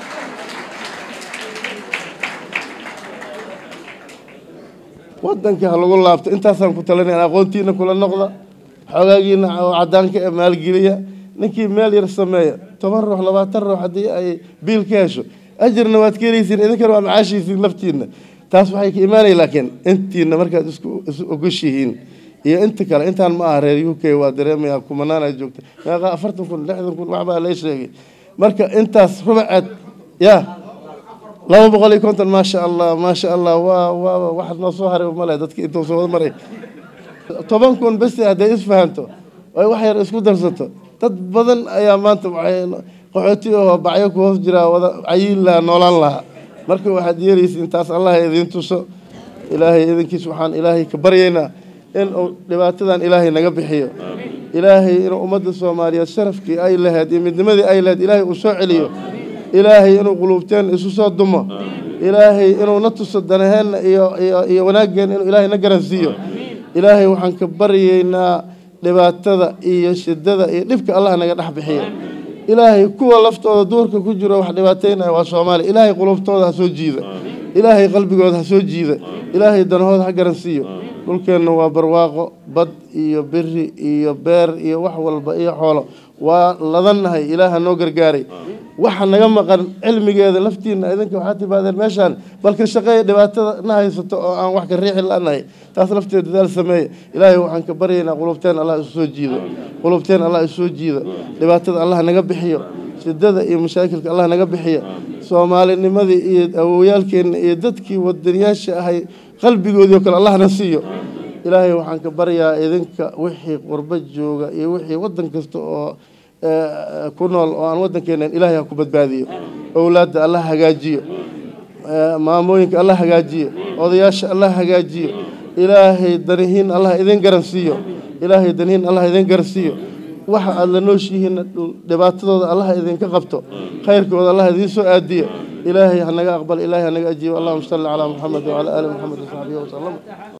wadankii ha lagu laabto intaasaan ku talinaya aqoontiina kula noqda xoogaagiina oo cadaanka ee maalgeliya ninkii meel yar sameeya toban ruux labaatan ruux haddii ay biil ka hesho ajirna waad ka helaysiin idinkana waa macaashiisiin laftiina taas waxay ka imaanaya laakiin intiina markaad isku isu ogoshihiin iyo inta kale intaan ma aha reer u k waa dareemaya kumanaan ay joogta meeqa afartan kun lixdan kun waxbaa lee sheegay marka intaas rubaceed ya laba boqol iyo konton maasha allah maasha allah waa waa waxaad noo soo haray male dadki intuu soo wada maray toban kun besi hadday isfahanto ay wax yar isku darsato dad badan ayaa maanta waxay qaxooti oo bacyo ku hoos jiraa wada cayiin lahaa noolaan lahaa marka waxaad yeelaysiin taas allah idiin tuso ilaahay idinkiis waxaan ilaahay ka baryaynaa in uu dhibaatadan ilaahay naga bixiyo ilaahay inuu ummadda soomaaliyeed sharafkii ay lahayd iyo midnimadii ay lahayd ilaahay uu soo celiyo ilaahay inuu quluubteen isu soo dumo ilaahay inuu na tuso danaheenna iyo iyo iyo wanaaggeena inuu ilaahay na garansiiyo ilaahay waxaan ka baryaynaa dhibaatada iyo shidada iyo dhibka allah naga dhex bixiyo ilaahay kuwa laftooda duurka ku jiro wax dhibaataynaya waa soomaaliya ilaahay qulubtooda ha soo jiida ilaahay qalbigooda ha soo jiida ilaahay danahooda ha garansiiyo dhulkeenna waa barwaaqo bad iyo beri iyo beer iyo wax walba iyo xoolo waa ladannahay ilaaha noo gargaaray waxa naga maqan cilmigeeda laftiina idinka waxaa timaadeen meeshaan balka shaqeeya dhibaatada na haysato oo aan wax ka riixi lanahay taas lafteeda dadaal sameeya ilaahay waxaan ka baryaynaa qulubteen allah isu soo jiido qulubteen allah isu soo jiida dhibaatada allah naga bixiyo shidada iyo mashaakilka allah naga bixiya soomaalinimadii iyo awowyaalkeenna iyo dadkii wadaniyaasha ahay qalbigoodii oo kale allahna siiyo ilaahay waxaan ka baryaa idinka wixii qurbo jooga iyo wixii waddan kasta oo eh, ku nool oo aan waddankeennan ilaahay ha ku badbaadiyo owlaadda allah hagaajiyo eh, maamooyinka allah hagaajiyo odayaasha allah hagaajiyo ilaahay danihiin allah idin garansiiyo ilaahay danihiin allah idin garansiiyo waxa aad la nooshihiinna dhibaatadooda allah idinka qabto khayrkooda allah idiin soo aadiyo ilaahay hanaga aqbal ilaahay hanaga ajiibo allahuma salli calaa muxamed wacala aali muxamed wasaxbihi wasalam